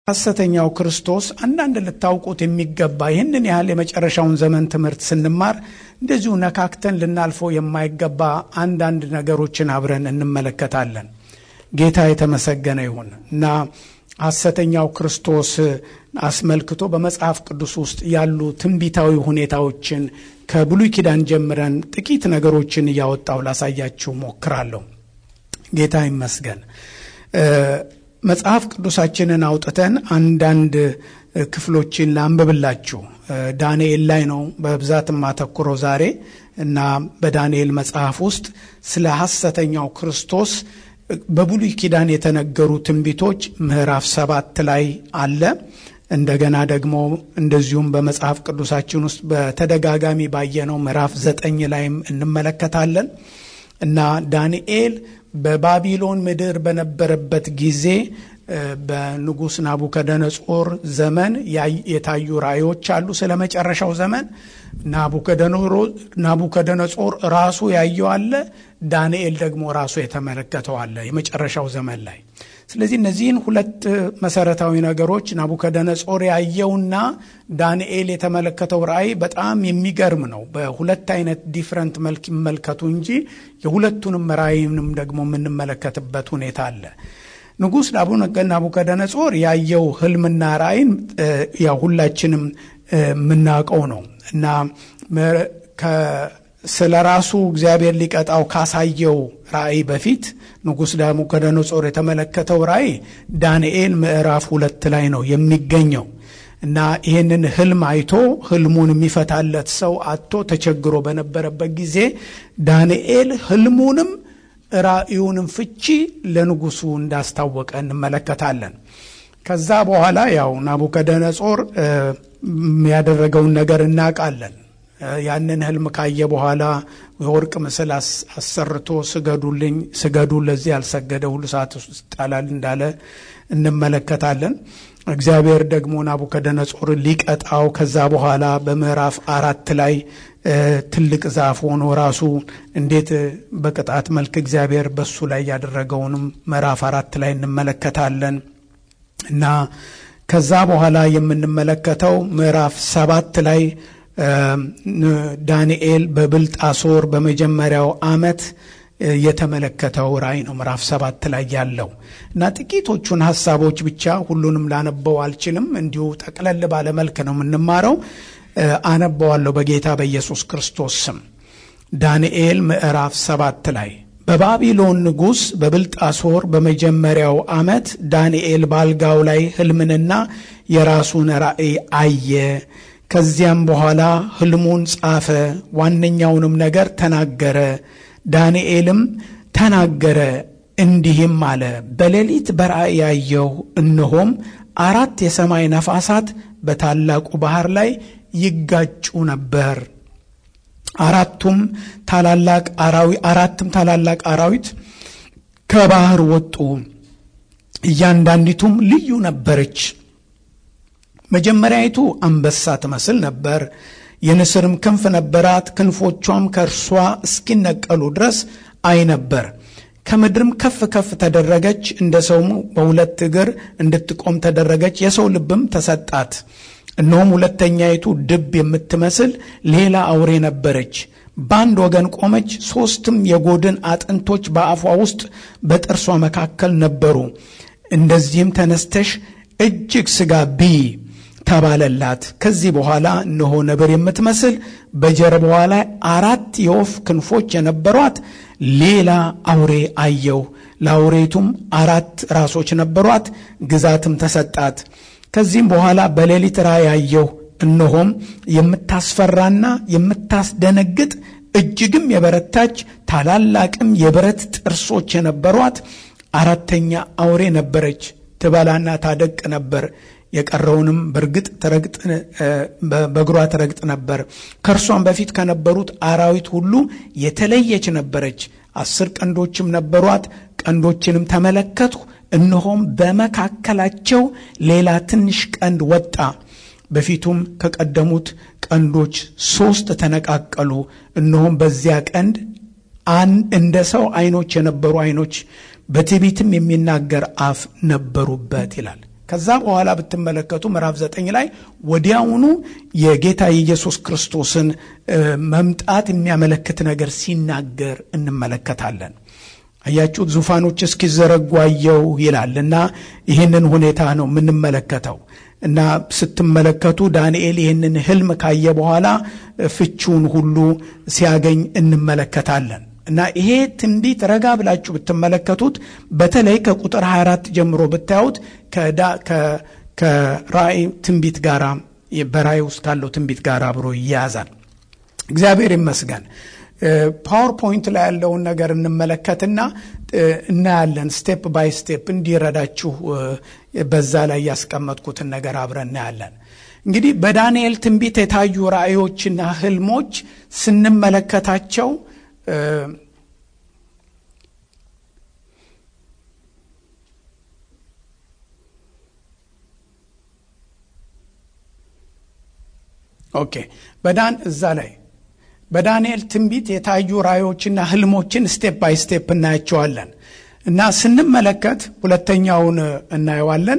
ሐሰተኛው ክርስቶስ አንዳንድ ልታውቁት የሚገባ ይህንን ያህል የመጨረሻውን ዘመን ትምህርት ስንማር እንደዚሁ ነካክተን ልናልፈው የማይገባ አንዳንድ ነገሮችን አብረን እንመለከታለን። ጌታ የተመሰገነ ይሁን እና ሐሰተኛው ክርስቶስ አስመልክቶ በመጽሐፍ ቅዱስ ውስጥ ያሉ ትንቢታዊ ሁኔታዎችን ከብሉይ ኪዳን ጀምረን ጥቂት ነገሮችን እያወጣው ላሳያችሁ ሞክራለሁ። ጌታ ይመስገን። መጽሐፍ ቅዱሳችንን አውጥተን አንዳንድ ክፍሎችን ላንብብላችሁ። ዳንኤል ላይ ነው በብዛት የማተኩረው ዛሬ እና በዳንኤል መጽሐፍ ውስጥ ስለ ሐሰተኛው ክርስቶስ በብሉይ ኪዳን የተነገሩ ትንቢቶች ምዕራፍ ሰባት ላይ አለ። እንደገና ደግሞ እንደዚሁም በመጽሐፍ ቅዱሳችን ውስጥ በተደጋጋሚ ባየነው ምዕራፍ ዘጠኝ ላይም እንመለከታለን እና ዳንኤል በባቢሎን ምድር በነበረበት ጊዜ በንጉሥ ናቡከደነጾር ዘመን የታዩ ራእዮች አሉ። ስለ መጨረሻው ዘመን ናቡከደነጾር ራሱ ያየው አለ። ዳንኤል ደግሞ ራሱ የተመለከተው አለ የመጨረሻው ዘመን ላይ። ስለዚህ እነዚህን ሁለት መሰረታዊ ነገሮች ናቡከደነጾር ያየውና ዳንኤል የተመለከተው ራእይ በጣም የሚገርም ነው። በሁለት አይነት ዲፍረንት መልክ ይመልከቱ እንጂ የሁለቱንም ራእይንም ደግሞ የምንመለከትበት ሁኔታ አለ። ንጉሥ ናቡከደነጾር ያየው ህልምና ራእይን ያው ሁላችንም የምናውቀው ነው እና ስለ ራሱ እግዚአብሔር ሊቀጣው ካሳየው ራእይ በፊት ንጉሥ ናቡከደነጾር የተመለከተው ራእይ ዳንኤል ምዕራፍ ሁለት ላይ ነው የሚገኘው እና ይህንን ህልም አይቶ ህልሙን የሚፈታለት ሰው አጥቶ ተቸግሮ በነበረበት ጊዜ ዳንኤል ህልሙንም ራእዩንም ፍቺ ለንጉሱ እንዳስታወቀ እንመለከታለን። ከዛ በኋላ ያው ናቡከደነጾር ያደረገውን ነገር እናውቃለን። ያንን ህልም ካየ በኋላ የወርቅ ምስል አሰርቶ ስገዱልኝ፣ ስገዱ፣ ለዚህ ያልሰገደ ሁሉ እሳት ውስጥ ይጣላል እንዳለ እንመለከታለን። እግዚአብሔር ደግሞ ናቡከደነጾር ሊቀጣው ከዛ በኋላ በምዕራፍ አራት ላይ ትልቅ ዛፍ ሆኖ ራሱ እንዴት በቅጣት መልክ እግዚአብሔር በሱ ላይ ያደረገውንም ምዕራፍ አራት ላይ እንመለከታለን እና ከዛ በኋላ የምንመለከተው ምዕራፍ ሰባት ላይ ዳንኤል በብልጣሶር በመጀመሪያው ዓመት የተመለከተው ራእይ ነው ምዕራፍ ሰባት ላይ ያለው እና ጥቂቶቹን ሀሳቦች ብቻ ሁሉንም ላነበው አልችልም። እንዲሁ ጠቅለል ባለ መልክ ነው የምንማረው። አነበዋለሁ በጌታ በኢየሱስ ክርስቶስ ስም። ዳንኤል ምዕራፍ ሰባት ላይ በባቢሎን ንጉሥ በብልጣሶር በመጀመሪያው ዓመት ዳንኤል ባልጋው ላይ ሕልምንና የራሱን ራእይ አየ። ከዚያም በኋላ ሕልሙን ጻፈ፣ ዋነኛውንም ነገር ተናገረ። ዳንኤልም ተናገረ እንዲህም አለ፣ በሌሊት በራእይ ያየሁ፣ እነሆም አራት የሰማይ ነፋሳት በታላቁ ባህር ላይ ይጋጩ ነበር። አራቱም ታላላቅ አራዊ አራትም ታላላቅ አራዊት ከባህር ወጡ፣ እያንዳንዲቱም ልዩ ነበረች። መጀመሪያይቱ አንበሳ ትመስል ነበር። የንስርም ክንፍ ነበራት። ክንፎቿም ከእርሷ እስኪነቀሉ ድረስ አይ ነበር። ከምድርም ከፍ ከፍ ተደረገች፣ እንደ ሰውም በሁለት እግር እንድትቆም ተደረገች። የሰው ልብም ተሰጣት። እነሆም ሁለተኛይቱ ድብ የምትመስል ሌላ አውሬ ነበረች። በአንድ ወገን ቆመች። ሦስትም የጎድን አጥንቶች በአፏ ውስጥ በጥርሷ መካከል ነበሩ። እንደዚህም ተነስተሽ እጅግ ሥጋ ብይ ተባለላት። ከዚህ በኋላ እነሆ ነብር የምትመስል በጀርባዋ ላይ አራት የወፍ ክንፎች የነበሯት ሌላ አውሬ አየሁ። ለአውሬቱም አራት ራሶች ነበሯት፣ ግዛትም ተሰጣት። ከዚህም በኋላ በሌሊት ራእይ አየሁ። እነሆም የምታስፈራና የምታስደነግጥ እጅግም የበረታች ታላላቅም የብረት ጥርሶች የነበሯት አራተኛ አውሬ ነበረች። ትበላና ታደቅ ነበር። የቀረውንም በእርግጥ ትረግጥ በእግሯ ትረግጥ ነበር። ከእርሷም በፊት ከነበሩት አራዊት ሁሉ የተለየች ነበረች። አስር ቀንዶችም ነበሯት። ቀንዶችንም ተመለከትሁ፣ እነሆም በመካከላቸው ሌላ ትንሽ ቀንድ ወጣ። በፊቱም ከቀደሙት ቀንዶች ሦስት ተነቃቀሉ። እነሆም በዚያ ቀንድ እንደ ሰው ዓይኖች የነበሩ ዓይኖች በትዕቢትም የሚናገር አፍ ነበሩበት ይላል። ከዛ በኋላ ብትመለከቱ ምዕራፍ ዘጠኝ ላይ ወዲያውኑ የጌታ የኢየሱስ ክርስቶስን መምጣት የሚያመለክት ነገር ሲናገር እንመለከታለን። አያችሁት? ዙፋኖች እስኪዘረጉ አየሁ ይላል እና ይህንን ሁኔታ ነው የምንመለከተው እና ስትመለከቱ ዳንኤል ይህንን ህልም ካየ በኋላ ፍቺውን ሁሉ ሲያገኝ እንመለከታለን። እና ይሄ ትንቢት ረጋ ብላችሁ ብትመለከቱት በተለይ ከቁጥር 24 ጀምሮ ብታዩት ከራእይ ትንቢት ጋር በራእይ ውስጥ ካለው ትንቢት ጋር አብሮ ይያያዛል። እግዚአብሔር ይመስገን። ፓወርፖይንት ላይ ያለውን ነገር እንመለከትና እናያለን። ስቴፕ ባይ ስቴፕ እንዲረዳችሁ በዛ ላይ ያስቀመጥኩትን ነገር አብረን እናያለን። እንግዲህ በዳንኤል ትንቢት የታዩ ራእዮችና ህልሞች ስንመለከታቸው ኦኬ በዳን እዛ ላይ በዳንኤል ትንቢት የታዩ ራእዮችና ህልሞችን ስቴፕ ባይ ስቴፕ እናያቸዋለን እና ስንመለከት ሁለተኛውን እናየዋለን።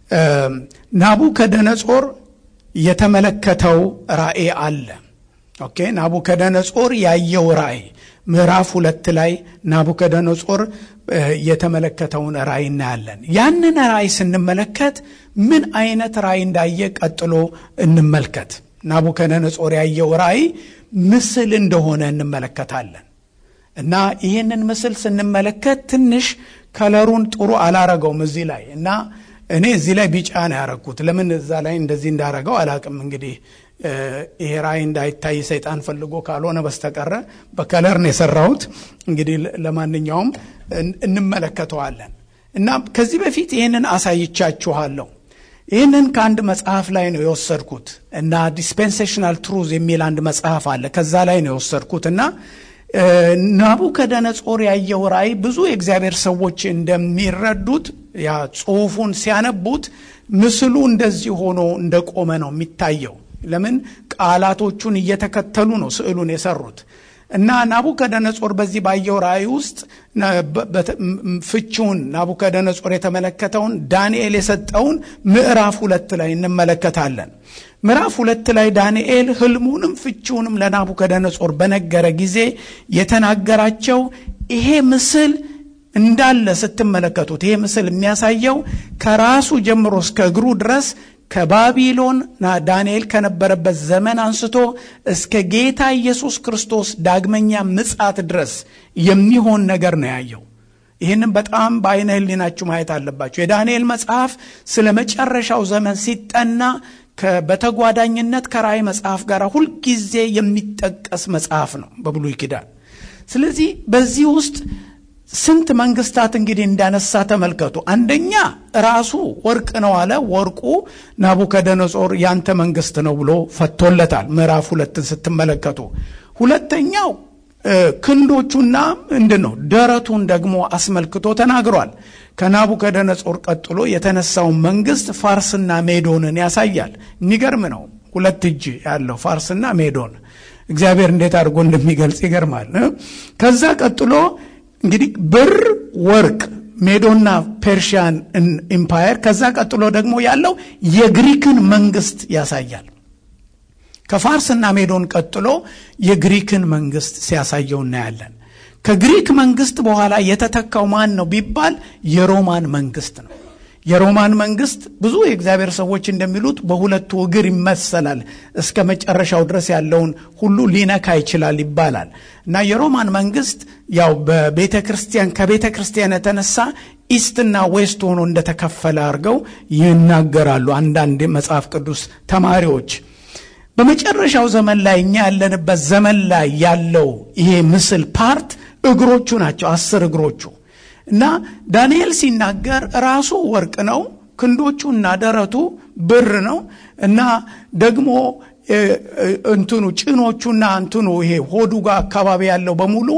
ናቡከደነጾር የተመለከተው ራእይ አለ። ኦኬ ናቡከደነጾር ያየው ራእይ ምዕራፍ ሁለት ላይ ናቡከደነጾር የተመለከተውን ራእይ እናያለን። ያንን ራእይ ስንመለከት ምን አይነት ራእይ እንዳየ ቀጥሎ እንመልከት። ናቡከደነጾር ያየው ራእይ ምስል እንደሆነ እንመለከታለን እና ይህንን ምስል ስንመለከት ትንሽ ከለሩን ጥሩ አላረገውም እዚህ ላይ እና እኔ እዚህ ላይ ቢጫ ነው ያረግኩት። ለምን እዛ ላይ እንደዚህ እንዳረገው አላቅም። እንግዲህ ይሄ ራእይ እንዳይታይ ሰይጣን ፈልጎ ካልሆነ በስተቀረ በከለር ነው የሰራሁት። እንግዲህ ለማንኛውም እንመለከተዋለን እና ከዚህ በፊት ይህንን አሳይቻችኋለሁ። ይህንን ከአንድ መጽሐፍ ላይ ነው የወሰድኩት እና ዲስፔንሴሽናል ትሩዝ የሚል አንድ መጽሐፍ አለ። ከዛ ላይ ነው የወሰድኩት እና ናቡከደነጾር ያየው ራእይ ብዙ የእግዚአብሔር ሰዎች እንደሚረዱት ያ ጽሑፉን ሲያነቡት ምስሉ እንደዚህ ሆኖ እንደቆመ ነው የሚታየው። ለምን ቃላቶቹን እየተከተሉ ነው ስዕሉን የሰሩት እና ናቡከደነጾር በዚህ ባየው ራእይ ውስጥ ፍቺውን ናቡከደነጾር የተመለከተውን ዳንኤል የሰጠውን ምዕራፍ ሁለት ላይ እንመለከታለን። ምዕራፍ ሁለት ላይ ዳንኤል ህልሙንም ፍቺውንም ለናቡከደነጾር በነገረ ጊዜ የተናገራቸው ይሄ ምስል እንዳለ ስትመለከቱት ይሄ ምስል የሚያሳየው ከራሱ ጀምሮ እስከ እግሩ ድረስ ከባቢሎን ዳንኤል ከነበረበት ዘመን አንስቶ እስከ ጌታ ኢየሱስ ክርስቶስ ዳግመኛ ምጻት ድረስ የሚሆን ነገር ነው ያየው። ይህንም በጣም በአይነ ህሊናችሁ ማየት አለባችሁ። የዳንኤል መጽሐፍ ስለ መጨረሻው ዘመን ሲጠና በተጓዳኝነት ከራእይ መጽሐፍ ጋር ሁልጊዜ የሚጠቀስ መጽሐፍ ነው በብሉይ ኪዳን። ስለዚህ በዚህ ውስጥ ስንት መንግስታት እንግዲህ እንዳነሳ ተመልከቱ። አንደኛ ራሱ ወርቅ ነው አለ። ወርቁ ናቡከደነጾር ያንተ መንግስት ነው ብሎ ፈቶለታል። ምዕራፍ ሁለትን ስትመለከቱ፣ ሁለተኛው ክንዶቹና ምንድን ነው ደረቱን ደግሞ አስመልክቶ ተናግሯል። ከናቡከደነጾር ቀጥሎ የተነሳውን መንግስት ፋርስና ሜዶንን ያሳያል። የሚገርም ነው። ሁለት እጅ ያለው ፋርስና ሜዶን እግዚአብሔር እንዴት አድርጎ እንደሚገልጽ ይገርማል። ከዛ ቀጥሎ እንግዲህ ብር፣ ወርቅ፣ ሜዶና ፔርሺያን ኢምፓየር ከዛ ቀጥሎ ደግሞ ያለው የግሪክን መንግስት ያሳያል። ከፋርስና ሜዶን ቀጥሎ የግሪክን መንግስት ሲያሳየው እናያለን። ከግሪክ መንግስት በኋላ የተተካው ማን ነው ቢባል የሮማን መንግስት ነው። የሮማን መንግስት ብዙ የእግዚአብሔር ሰዎች እንደሚሉት በሁለቱ እግር ይመሰላል። እስከ መጨረሻው ድረስ ያለውን ሁሉ ሊነካ ይችላል ይባላል እና የሮማን መንግስት ያው በቤተ ክርስቲያን ከቤተ ክርስቲያን የተነሳ ኢስትና ዌስት ሆኖ እንደተከፈለ አድርገው ይናገራሉ አንዳንድ መጽሐፍ ቅዱስ ተማሪዎች። በመጨረሻው ዘመን ላይ እኛ ያለንበት ዘመን ላይ ያለው ይሄ ምስል ፓርት እግሮቹ ናቸው፣ አስር እግሮቹ እና ዳንኤል ሲናገር ራሱ ወርቅ ነው፣ ክንዶቹና ደረቱ ብር ነው እና ደግሞ እንትኑ ጭኖቹና እንትኑ ይሄ ሆዱ ጋር አካባቢ ያለው በሙሉ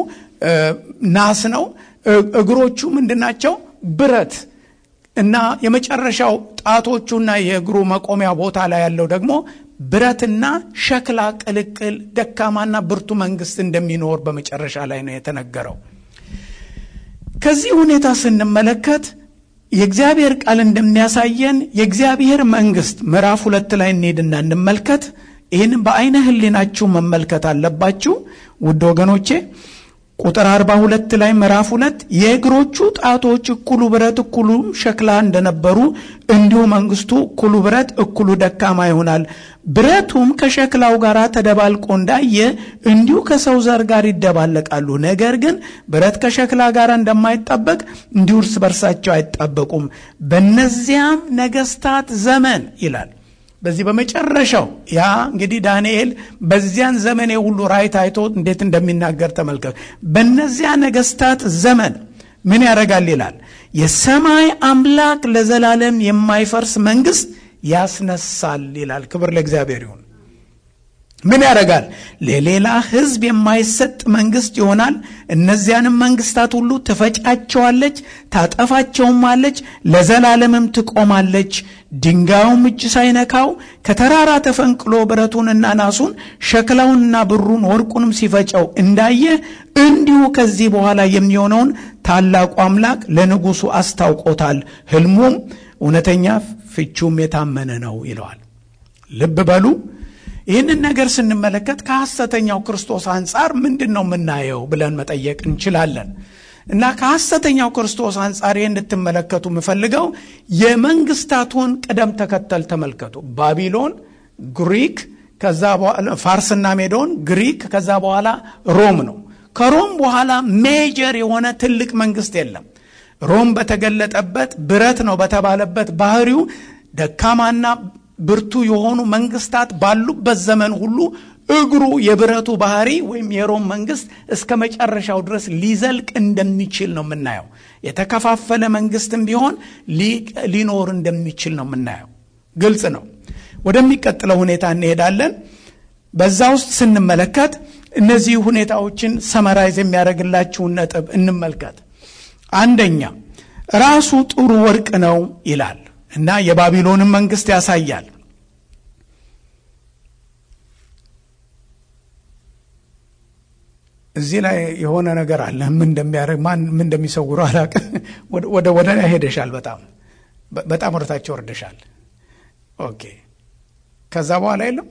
ናስ ነው። እግሮቹ ምንድናቸው? ብረት እና የመጨረሻው ጣቶቹና የእግሩ መቆሚያ ቦታ ላይ ያለው ደግሞ ብረትና ሸክላ ቅልቅል ደካማና ብርቱ መንግስት እንደሚኖር በመጨረሻ ላይ ነው የተነገረው። ከዚህ ሁኔታ ስንመለከት የእግዚአብሔር ቃል እንደሚያሳየን የእግዚአብሔር መንግስት ምዕራፍ ሁለት ላይ እንሄድና እንመልከት። ይህን በአይነ ህሊናችሁ መመልከት አለባችሁ ውድ ወገኖቼ። ቁጥር አርባ ሁለት ላይ ምዕራፍ ሁለት የእግሮቹ ጣቶች እኩሉ ብረት እኩሉ ሸክላ እንደነበሩ እንዲሁ መንግስቱ እኩሉ ብረት እኩሉ ደካማ ይሆናል። ብረቱም ከሸክላው ጋር ተደባልቆ እንዳየ እንዲሁ ከሰው ዘር ጋር ይደባለቃሉ። ነገር ግን ብረት ከሸክላ ጋር እንደማይጣበቅ እንዲሁ እርስ በርሳቸው አይጣበቁም። በእነዚያም ነገስታት ዘመን ይላል በዚህ በመጨረሻው ያ እንግዲህ ዳንኤል በዚያን ዘመን የሁሉ ራእይ ታይቶ እንዴት እንደሚናገር ተመልከቱ። በእነዚያ ነገስታት ዘመን ምን ያደርጋል ይላል? የሰማይ አምላክ ለዘላለም የማይፈርስ መንግስት ያስነሳል ይላል። ክብር ለእግዚአብሔር ይሁን። ምን ያደርጋል? ለሌላ ህዝብ የማይሰጥ መንግስት ይሆናል። እነዚያንም መንግስታት ሁሉ ትፈጫቸዋለች፣ ታጠፋቸውማለች፣ ለዘላለምም ትቆማለች። ድንጋዩም እጅ ሳይነካው ከተራራ ተፈንቅሎ ብረቱንና ናሱን ሸክላውንና ብሩን ወርቁንም ሲፈጨው እንዳየ እንዲሁ ከዚህ በኋላ የሚሆነውን ታላቁ አምላክ ለንጉሱ አስታውቆታል። ህልሙም እውነተኛ ፍቹም የታመነ ነው ይለዋል። ልብ በሉ። ይህንን ነገር ስንመለከት ከሐሰተኛው ክርስቶስ አንጻር ምንድን ነው የምናየው ብለን መጠየቅ እንችላለን። እና ከሐሰተኛው ክርስቶስ አንጻር ይህ እንድትመለከቱ የምፈልገው የመንግስታቱን ቅደም ተከተል ተመልከቱ። ባቢሎን፣ ግሪክ፣ ከዛ በኋላ ፋርስና ሜዶን፣ ግሪክ፣ ከዛ በኋላ ሮም ነው። ከሮም በኋላ ሜጀር የሆነ ትልቅ መንግስት የለም። ሮም በተገለጠበት ብረት ነው በተባለበት ባህሪው ደካማና ብርቱ የሆኑ መንግስታት ባሉበት ዘመን ሁሉ እግሩ የብረቱ ባህሪ ወይም የሮም መንግስት እስከ መጨረሻው ድረስ ሊዘልቅ እንደሚችል ነው የምናየው። የተከፋፈለ መንግስትም ቢሆን ሊኖር እንደሚችል ነው የምናየው። ግልጽ ነው። ወደሚቀጥለው ሁኔታ እንሄዳለን። በዛ ውስጥ ስንመለከት እነዚህ ሁኔታዎችን ሰመራይዝ የሚያደርግላችሁን ነጥብ እንመልከት። አንደኛ ራሱ ጥሩ ወርቅ ነው ይላል እና የባቢሎንን መንግስት ያሳያል። እዚህ ላይ የሆነ ነገር አለ። ምን እንደሚያደርግ ማን ምን እንደሚሰውሩ አላውቅም። ወደ ወደ ላይ ሄደሻል። በጣም በጣም ወደታቸው ወርደሻል። ኦኬ። ከዛ በኋላ የለም።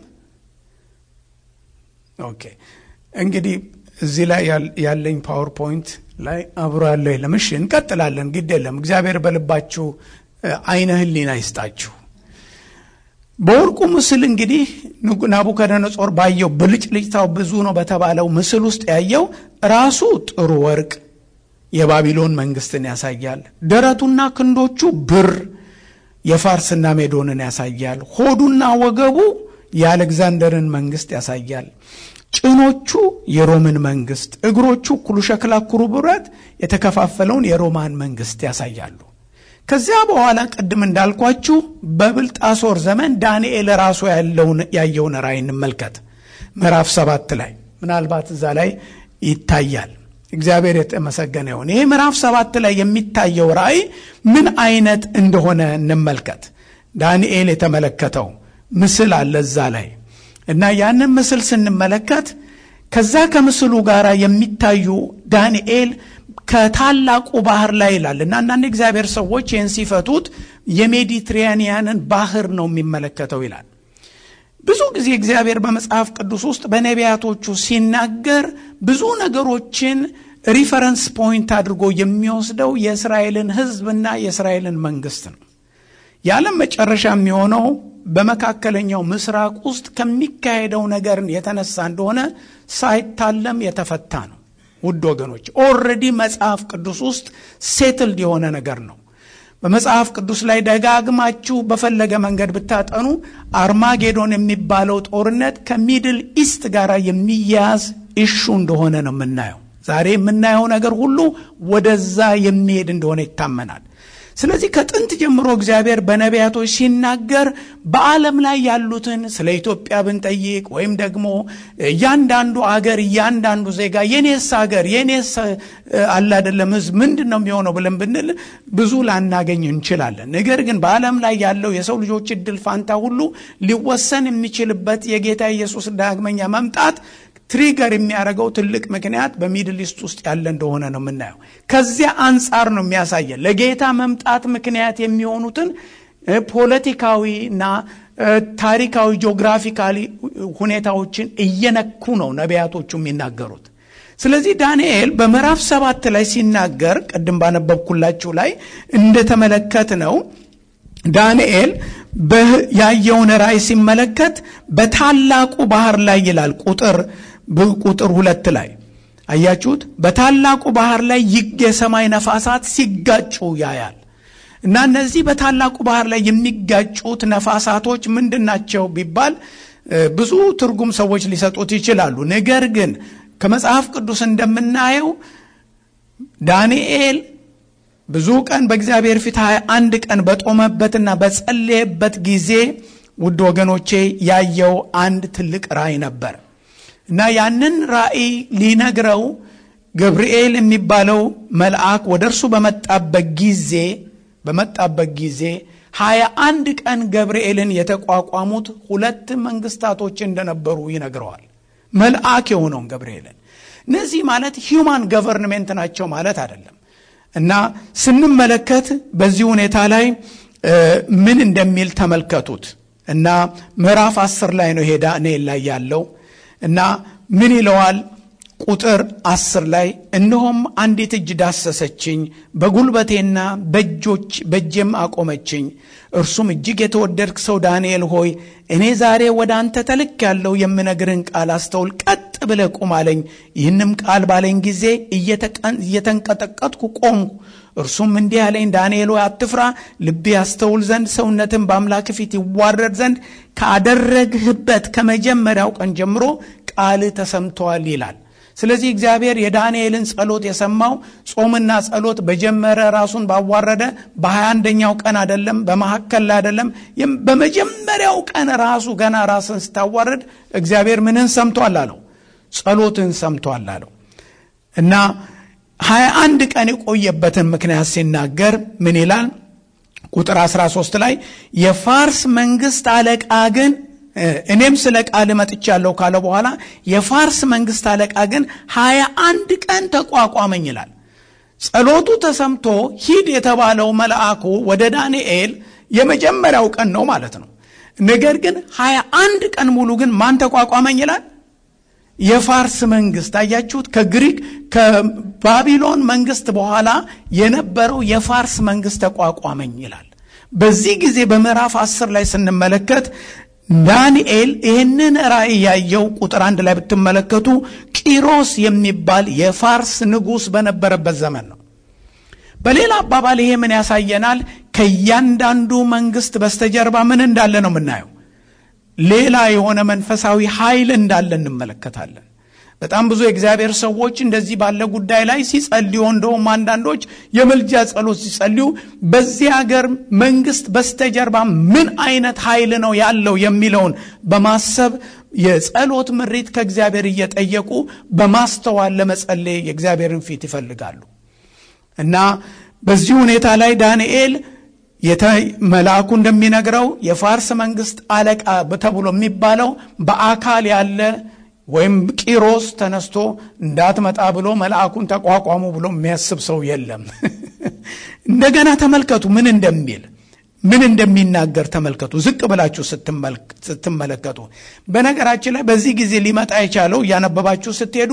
ኦኬ። እንግዲህ እዚህ ላይ ያለኝ ፓወርፖይንት ላይ አብሮ ያለው የለም። እሺ፣ እንቀጥላለን። ግድ የለም። እግዚአብሔር በልባችሁ አይነ ህሊና ይስጣችሁ። በወርቁ ምስል እንግዲህ ናቡከደነጾር ባየው ብልጭልጭታው ብዙ ነው በተባለው ምስል ውስጥ ያየው ራሱ ጥሩ ወርቅ የባቢሎን መንግስትን ያሳያል። ደረቱና ክንዶቹ ብር የፋርስና ሜዶንን ያሳያል። ሆዱና ወገቡ የአሌክዛንደርን መንግስት ያሳያል። ጭኖቹ የሮምን መንግስት፣ እግሮቹ እኩሉ ሸክላ እኩሉ ብረት የተከፋፈለውን የሮማን መንግስት ያሳያሉ። ከዚያ በኋላ ቅድም እንዳልኳችሁ በብልጣሶር ዘመን ዳንኤል ራሱ ያየውን ራእይ እንመልከት። ምዕራፍ ሰባት ላይ ምናልባት እዛ ላይ ይታያል። እግዚአብሔር የተመሰገነ ይሁን። ይሄ ምዕራፍ ሰባት ላይ የሚታየው ራእይ ምን አይነት እንደሆነ እንመልከት። ዳንኤል የተመለከተው ምስል አለ እዛ ላይ እና ያንን ምስል ስንመለከት ከዛ ከምስሉ ጋር የሚታዩ ዳንኤል ከታላቁ ባህር ላይ ይላል እና አንዳንድ እግዚአብሔር ሰዎች ይህን ሲፈቱት የሜዲትራኒያንን ባህር ነው የሚመለከተው ይላል። ብዙ ጊዜ እግዚአብሔር በመጽሐፍ ቅዱስ ውስጥ በነቢያቶቹ ሲናገር ብዙ ነገሮችን ሪፈረንስ ፖይንት አድርጎ የሚወስደው የእስራኤልን ሕዝብና የእስራኤልን መንግስት ነው። የዓለም መጨረሻ የሚሆነው በመካከለኛው ምስራቅ ውስጥ ከሚካሄደው ነገር የተነሳ እንደሆነ ሳይታለም የተፈታ ነው። ውድ ወገኖች ኦልሬዲ መጽሐፍ ቅዱስ ውስጥ ሴትልድ የሆነ ነገር ነው። በመጽሐፍ ቅዱስ ላይ ደጋግማችሁ በፈለገ መንገድ ብታጠኑ አርማጌዶን የሚባለው ጦርነት ከሚድል ኢስት ጋር የሚያያዝ ኢሹ እንደሆነ ነው የምናየው። ዛሬ የምናየው ነገር ሁሉ ወደዛ የሚሄድ እንደሆነ ይታመናል። ስለዚህ ከጥንት ጀምሮ እግዚአብሔር በነቢያቶች ሲናገር በዓለም ላይ ያሉትን ስለ ኢትዮጵያ ብንጠይቅ ወይም ደግሞ እያንዳንዱ አገር እያንዳንዱ ዜጋ የኔስ አገር የኔስ አለ አይደለም ሕዝብ ምንድን ነው የሚሆነው ብለን ብንል ብዙ ላናገኝ እንችላለን። ነገር ግን በዓለም ላይ ያለው የሰው ልጆች እድል ፋንታ ሁሉ ሊወሰን የሚችልበት የጌታ ኢየሱስ ዳግመኛ መምጣት ትሪገር የሚያደርገው ትልቅ ምክንያት በሚድል ኢስት ውስጥ ያለ እንደሆነ ነው የምናየው። ከዚያ አንጻር ነው የሚያሳየን ለጌታ መምጣት ምክንያት የሚሆኑትን ፖለቲካዊና ታሪካዊ ጂኦግራፊካሊ ሁኔታዎችን እየነኩ ነው ነቢያቶቹ የሚናገሩት። ስለዚህ ዳንኤል በምዕራፍ ሰባት ላይ ሲናገር ቅድም ባነበብኩላችሁ ላይ እንደተመለከት ነው ዳንኤል ያየውን ራእይ ሲመለከት በታላቁ ባህር ላይ ይላል ቁጥር ቁጥር ሁለት ላይ አያችሁት በታላቁ ባህር ላይ ይግ የሰማይ ነፋሳት ሲጋጩ ያያል እና እነዚህ በታላቁ ባህር ላይ የሚጋጩት ነፋሳቶች ምንድን ናቸው ቢባል ብዙ ትርጉም ሰዎች ሊሰጡት ይችላሉ ነገር ግን ከመጽሐፍ ቅዱስ እንደምናየው ዳንኤል ብዙ ቀን በእግዚአብሔር ፊት ሀያ አንድ ቀን በጦመበትና በጸለየበት ጊዜ ውድ ወገኖቼ ያየው አንድ ትልቅ ራእይ ነበር እና ያንን ራእይ ሊነግረው ገብርኤል የሚባለው መልአክ ወደ እርሱ በመጣበት ጊዜ በመጣበት ጊዜ ሀያ አንድ ቀን ገብርኤልን የተቋቋሙት ሁለት መንግስታቶች እንደነበሩ ይነግረዋል መልአክ የሆነውን ገብርኤልን እነዚህ ማለት ሂውማን ገቨርንሜንት ናቸው ማለት አይደለም እና ስንመለከት በዚህ ሁኔታ ላይ ምን እንደሚል ተመልከቱት እና ምዕራፍ አስር ላይ ነው ሄዳ እኔ ላይ ያለው እና ምን ይለዋል ቁጥር አስር ላይ እነሆም አንዲት እጅ ዳሰሰችኝ በጉልበቴና በእጆች በእጄም አቆመችኝ እርሱም እጅግ የተወደድክ ሰው ዳንኤል ሆይ እኔ ዛሬ ወደ አንተ ተልክ ያለው የምነግርን ቃል አስተውል ቀጥ ብለ ቁም አለኝ ይህንም ቃል ባለኝ ጊዜ እየተንቀጠቀጥኩ ቆምኩ እርሱም እንዲህ አለኝ ዳንኤል ሆይ አትፍራ ልቤ ያስተውል ዘንድ ሰውነትን በአምላክ ፊት ይዋረድ ዘንድ ካደረግህበት ከመጀመሪያው ቀን ጀምሮ ቃል ተሰምተዋል ይላል ስለዚህ እግዚአብሔር የዳንኤልን ጸሎት የሰማው ጾምና ጸሎት በጀመረ ራሱን ባዋረደ በሀያ አንደኛው ቀን አደለም በመካከል ላይ አደለም በመጀመሪያው ቀን ራሱ ገና ራስን ስታዋረድ እግዚአብሔር ምንን ሰምቷል አለው ጸሎትን ሰምቷል አለው እና ሀያ አንድ ቀን የቆየበትን ምክንያት ሲናገር ምን ይላል ቁጥር 13 ላይ የፋርስ መንግስት አለቃ ግን እኔም ስለ ቃል መጥቻለሁ ካለ በኋላ የፋርስ መንግስት አለቃ ግን ሀያ አንድ ቀን ተቋቋመኝ ይላል ጸሎቱ ተሰምቶ ሂድ የተባለው መልአኩ ወደ ዳንኤል የመጀመሪያው ቀን ነው ማለት ነው ነገር ግን ሀያ አንድ ቀን ሙሉ ግን ማን ተቋቋመኝ ይላል የፋርስ መንግስት አያችሁት ከግሪክ ከባቢሎን መንግስት በኋላ የነበረው የፋርስ መንግስት ተቋቋመኝ ይላል በዚህ ጊዜ በምዕራፍ አስር ላይ ስንመለከት ዳንኤል ይህንን ራእይ ያየው ቁጥር አንድ ላይ ብትመለከቱ ቂሮስ የሚባል የፋርስ ንጉሥ በነበረበት ዘመን ነው በሌላ አባባል ይሄ ምን ያሳየናል ከእያንዳንዱ መንግስት በስተጀርባ ምን እንዳለ ነው የምናየው ሌላ የሆነ መንፈሳዊ ኃይል እንዳለ እንመለከታለን በጣም ብዙ የእግዚአብሔር ሰዎች እንደዚህ ባለ ጉዳይ ላይ ሲጸልዩ እንደውም አንዳንዶች የምልጃ ጸሎት ሲጸልዩ በዚህ ሀገር መንግስት በስተጀርባ ምን አይነት ኃይል ነው ያለው የሚለውን በማሰብ የጸሎት ምሪት ከእግዚአብሔር እየጠየቁ በማስተዋል ለመጸለይ የእግዚአብሔርን ፊት ይፈልጋሉ እና በዚህ ሁኔታ ላይ ዳንኤል መልአኩ እንደሚነግረው የፋርስ መንግስት አለቃ ተብሎ የሚባለው በአካል ያለ ወይም ቂሮስ ተነስቶ እንዳትመጣ ብሎ መልአኩን ተቋቋሙ ብሎ የሚያስብ ሰው የለም እንደገና ተመልከቱ ምን እንደሚል ምን እንደሚናገር ተመልከቱ ዝቅ ብላችሁ ስትመለከቱ በነገራችን ላይ በዚህ ጊዜ ሊመጣ የቻለው እያነበባችሁ ስትሄዱ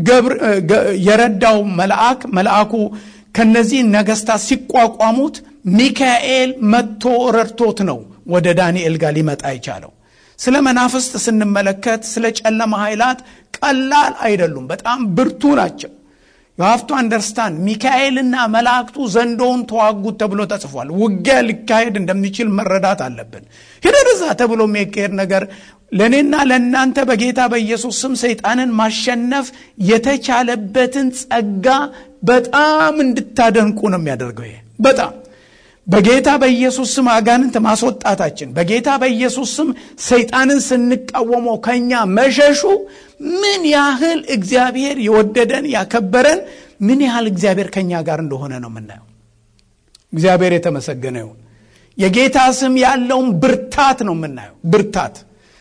የረዳው መልአክ መልአኩ ከነዚህ ነገስታት ሲቋቋሙት ሚካኤል መጥቶ ረድቶት ነው ወደ ዳንኤል ጋር ሊመጣ የቻለው ስለ መናፍስት ስንመለከት ስለ ጨለማ ኃይላት ቀላል አይደሉም በጣም ብርቱ ናቸው የሀፍቱ አንደርስታንድ ሚካኤልና መላእክቱ ዘንዶውን ተዋጉት ተብሎ ተጽፏል ውጊያ ሊካሄድ እንደሚችል መረዳት አለብን ሂደርዛ ተብሎ የሚካሄድ ነገር ለእኔና ለእናንተ በጌታ በኢየሱስ ስም ሰይጣንን ማሸነፍ የተቻለበትን ጸጋ በጣም እንድታደንቁ ነው የሚያደርገው ይሄ በጣም በጌታ በኢየሱስ ስም አጋንንት ማስወጣታችን በጌታ በኢየሱስ ስም ሰይጣንን ስንቃወመው ከኛ መሸሹ ምን ያህል እግዚአብሔር የወደደን ያከበረን ምን ያህል እግዚአብሔር ከኛ ጋር እንደሆነ ነው የምናየው እግዚአብሔር የተመሰገነ ይሁን የጌታ ስም ያለውን ብርታት ነው የምናየው ብርታት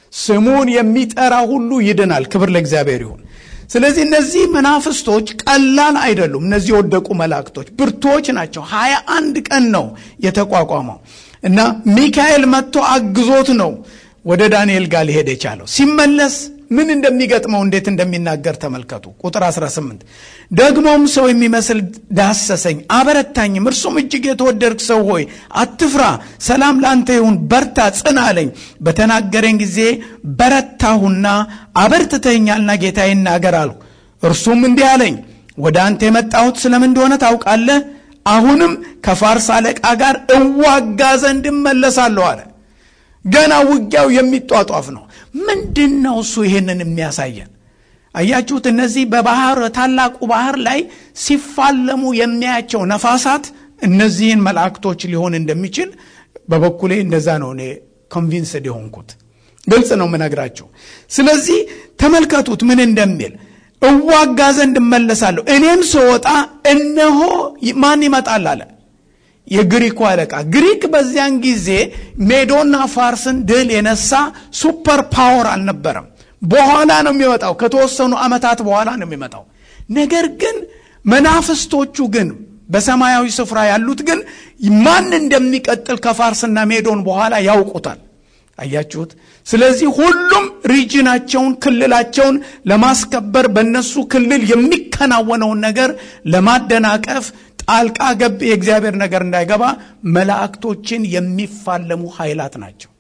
ስሙን የሚጠራ ሁሉ ይድናል። ክብር ለእግዚአብሔር ይሁን። ስለዚህ እነዚህ መናፍስቶች ቀላል አይደሉም። እነዚህ የወደቁ መላእክቶች ብርቶች ናቸው። ሀያ አንድ ቀን ነው የተቋቋመው እና ሚካኤል መጥቶ አግዞት ነው ወደ ዳንኤል ጋር ሊሄድ የቻለው። ሲመለስ ምን እንደሚገጥመው እንዴት እንደሚናገር ተመልከቱ። ቁጥር 18 ደግሞም ሰው የሚመስል ዳሰሰኝ፣ አበረታኝም። እርሱም እጅግ የተወደድክ ሰው ሆይ አትፍራ፣ ሰላም ለአንተ ይሁን፣ በርታ፣ ጽና አለኝ። በተናገረኝ ጊዜ በረታሁና አበርትተኛልና ጌታ ይናገር አልሁ። እርሱም እንዲህ አለኝ፣ ወደ አንተ የመጣሁት ስለምን እንደሆነ ታውቃለህ? አሁንም ከፋርስ አለቃ ጋር እዋጋ ዘንድ እመለሳለሁ አለ። ገና ውጊያው የሚጧጧፍ ነው። ምንድን ነው እሱ ይሄንን የሚያሳየን? አያችሁት? እነዚህ በባህር ታላቁ ባህር ላይ ሲፋለሙ የሚያያቸው ነፋሳት እነዚህን መላእክቶች ሊሆን እንደሚችል በበኩሌ እንደዛ ነው እኔ ኮንቪንስድ የሆንኩት። ግልጽ ነው የምነግራቸው። ስለዚህ ተመልከቱት ምን እንደሚል እዋጋ ዘንድ እመለሳለሁ፣ እኔም ስወጣ እነሆ ማን ይመጣል አለ የግሪኩ አለቃ። ግሪክ በዚያን ጊዜ ሜዶና ፋርስን ድል የነሳ ሱፐር ፓወር አልነበረም። በኋላ ነው የሚመጣው፣ ከተወሰኑ ዓመታት በኋላ ነው የሚመጣው። ነገር ግን መናፍስቶቹ ግን በሰማያዊ ስፍራ ያሉት ግን ማን እንደሚቀጥል ከፋርስና ሜዶን በኋላ ያውቁታል። አያችሁት? ስለዚህ ሁሉም ሪጅናቸውን ክልላቸውን ለማስከበር በእነሱ ክልል የሚከናወነውን ነገር ለማደናቀፍ ጣልቃ ገብ የእግዚአብሔር ነገር እንዳይገባ መላእክቶችን የሚፋለሙ ኃይላት ናቸው።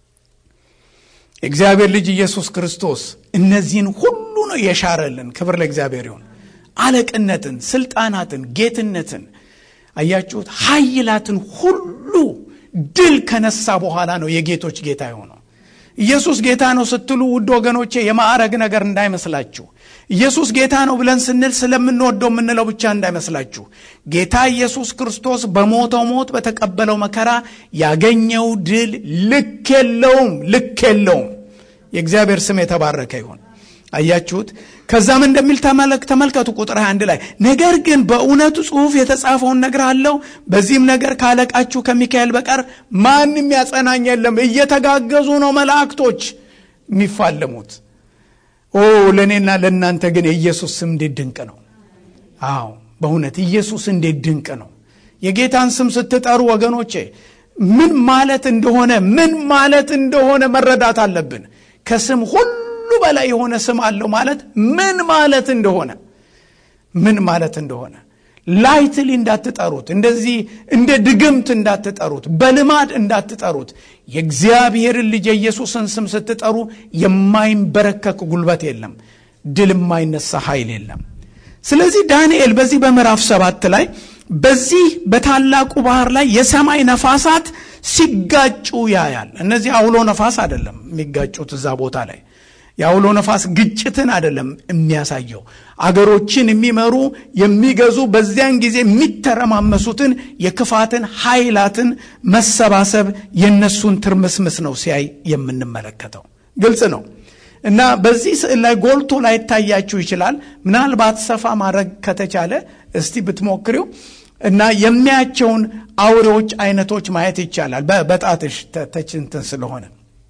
የእግዚአብሔር ልጅ ኢየሱስ ክርስቶስ እነዚህን ሁሉ ነው የሻረልን። ክብር ለእግዚአብሔር ይሁን። አለቅነትን፣ ስልጣናትን፣ ጌትነትን አያችሁት? ኃይላትን ሁሉ ድል ከነሳ በኋላ ነው የጌቶች ጌታ የሆነው። ኢየሱስ ጌታ ነው ስትሉ ውድ ወገኖቼ የማዕረግ ነገር እንዳይመስላችሁ። ኢየሱስ ጌታ ነው ብለን ስንል ስለምንወደው የምንለው ብቻ እንዳይመስላችሁ። ጌታ ኢየሱስ ክርስቶስ በሞተው ሞት በተቀበለው መከራ ያገኘው ድል ልክ የለውም፣ ልክ የለውም። የእግዚአብሔር ስም የተባረከ ይሁን። አያችሁት? ከዛም እንደሚል ተመልከቱ ቁጥር 21 ላይ ነገር ግን በእውነቱ ጽሑፍ የተጻፈውን ነገር አለው በዚህም ነገር ካለቃችሁ ከሚካኤል በቀር ማንም ያጸናኝ የለም። እየተጋገዙ ነው መላእክቶች የሚፋለሙት። ኦ ለእኔና ለእናንተ ግን የኢየሱስ ስም እንዴት ድንቅ ነው! አዎ በእውነት ኢየሱስ እንዴት ድንቅ ነው! የጌታን ስም ስትጠሩ ወገኖቼ ምን ማለት እንደሆነ ምን ማለት እንደሆነ መረዳት አለብን። ከስም ሁሉ በላይ የሆነ ስም አለው ማለት ምን ማለት እንደሆነ ምን ማለት እንደሆነ ላይትሊ እንዳትጠሩት፣ እንደዚህ እንደ ድግምት እንዳትጠሩት፣ በልማድ እንዳትጠሩት። የእግዚአብሔርን ልጅ የኢየሱስን ስም ስትጠሩ የማይንበረከክ ጉልበት የለም፣ ድል የማይነሳ ኃይል የለም። ስለዚህ ዳንኤል በዚህ በምዕራፍ ሰባት ላይ በዚህ በታላቁ ባህር ላይ የሰማይ ነፋሳት ሲጋጩ ያያል። እነዚህ አውሎ ነፋስ አይደለም የሚጋጩት እዛ ቦታ ላይ የአውሎ ነፋስ ግጭትን አይደለም የሚያሳየው። አገሮችን የሚመሩ የሚገዙ፣ በዚያን ጊዜ የሚተረማመሱትን የክፋትን ኃይላትን መሰባሰብ የነሱን ትርምስምስ ነው ሲያይ የምንመለከተው። ግልጽ ነው እና በዚህ ስዕል ላይ ጎልቶ ላይታያችሁ ይችላል። ምናልባት ሰፋ ማድረግ ከተቻለ እስቲ ብትሞክሪው እና የሚያቸውን አውሬዎች አይነቶች ማየት ይቻላል። በጣትሽ ተችንትን ስለሆነ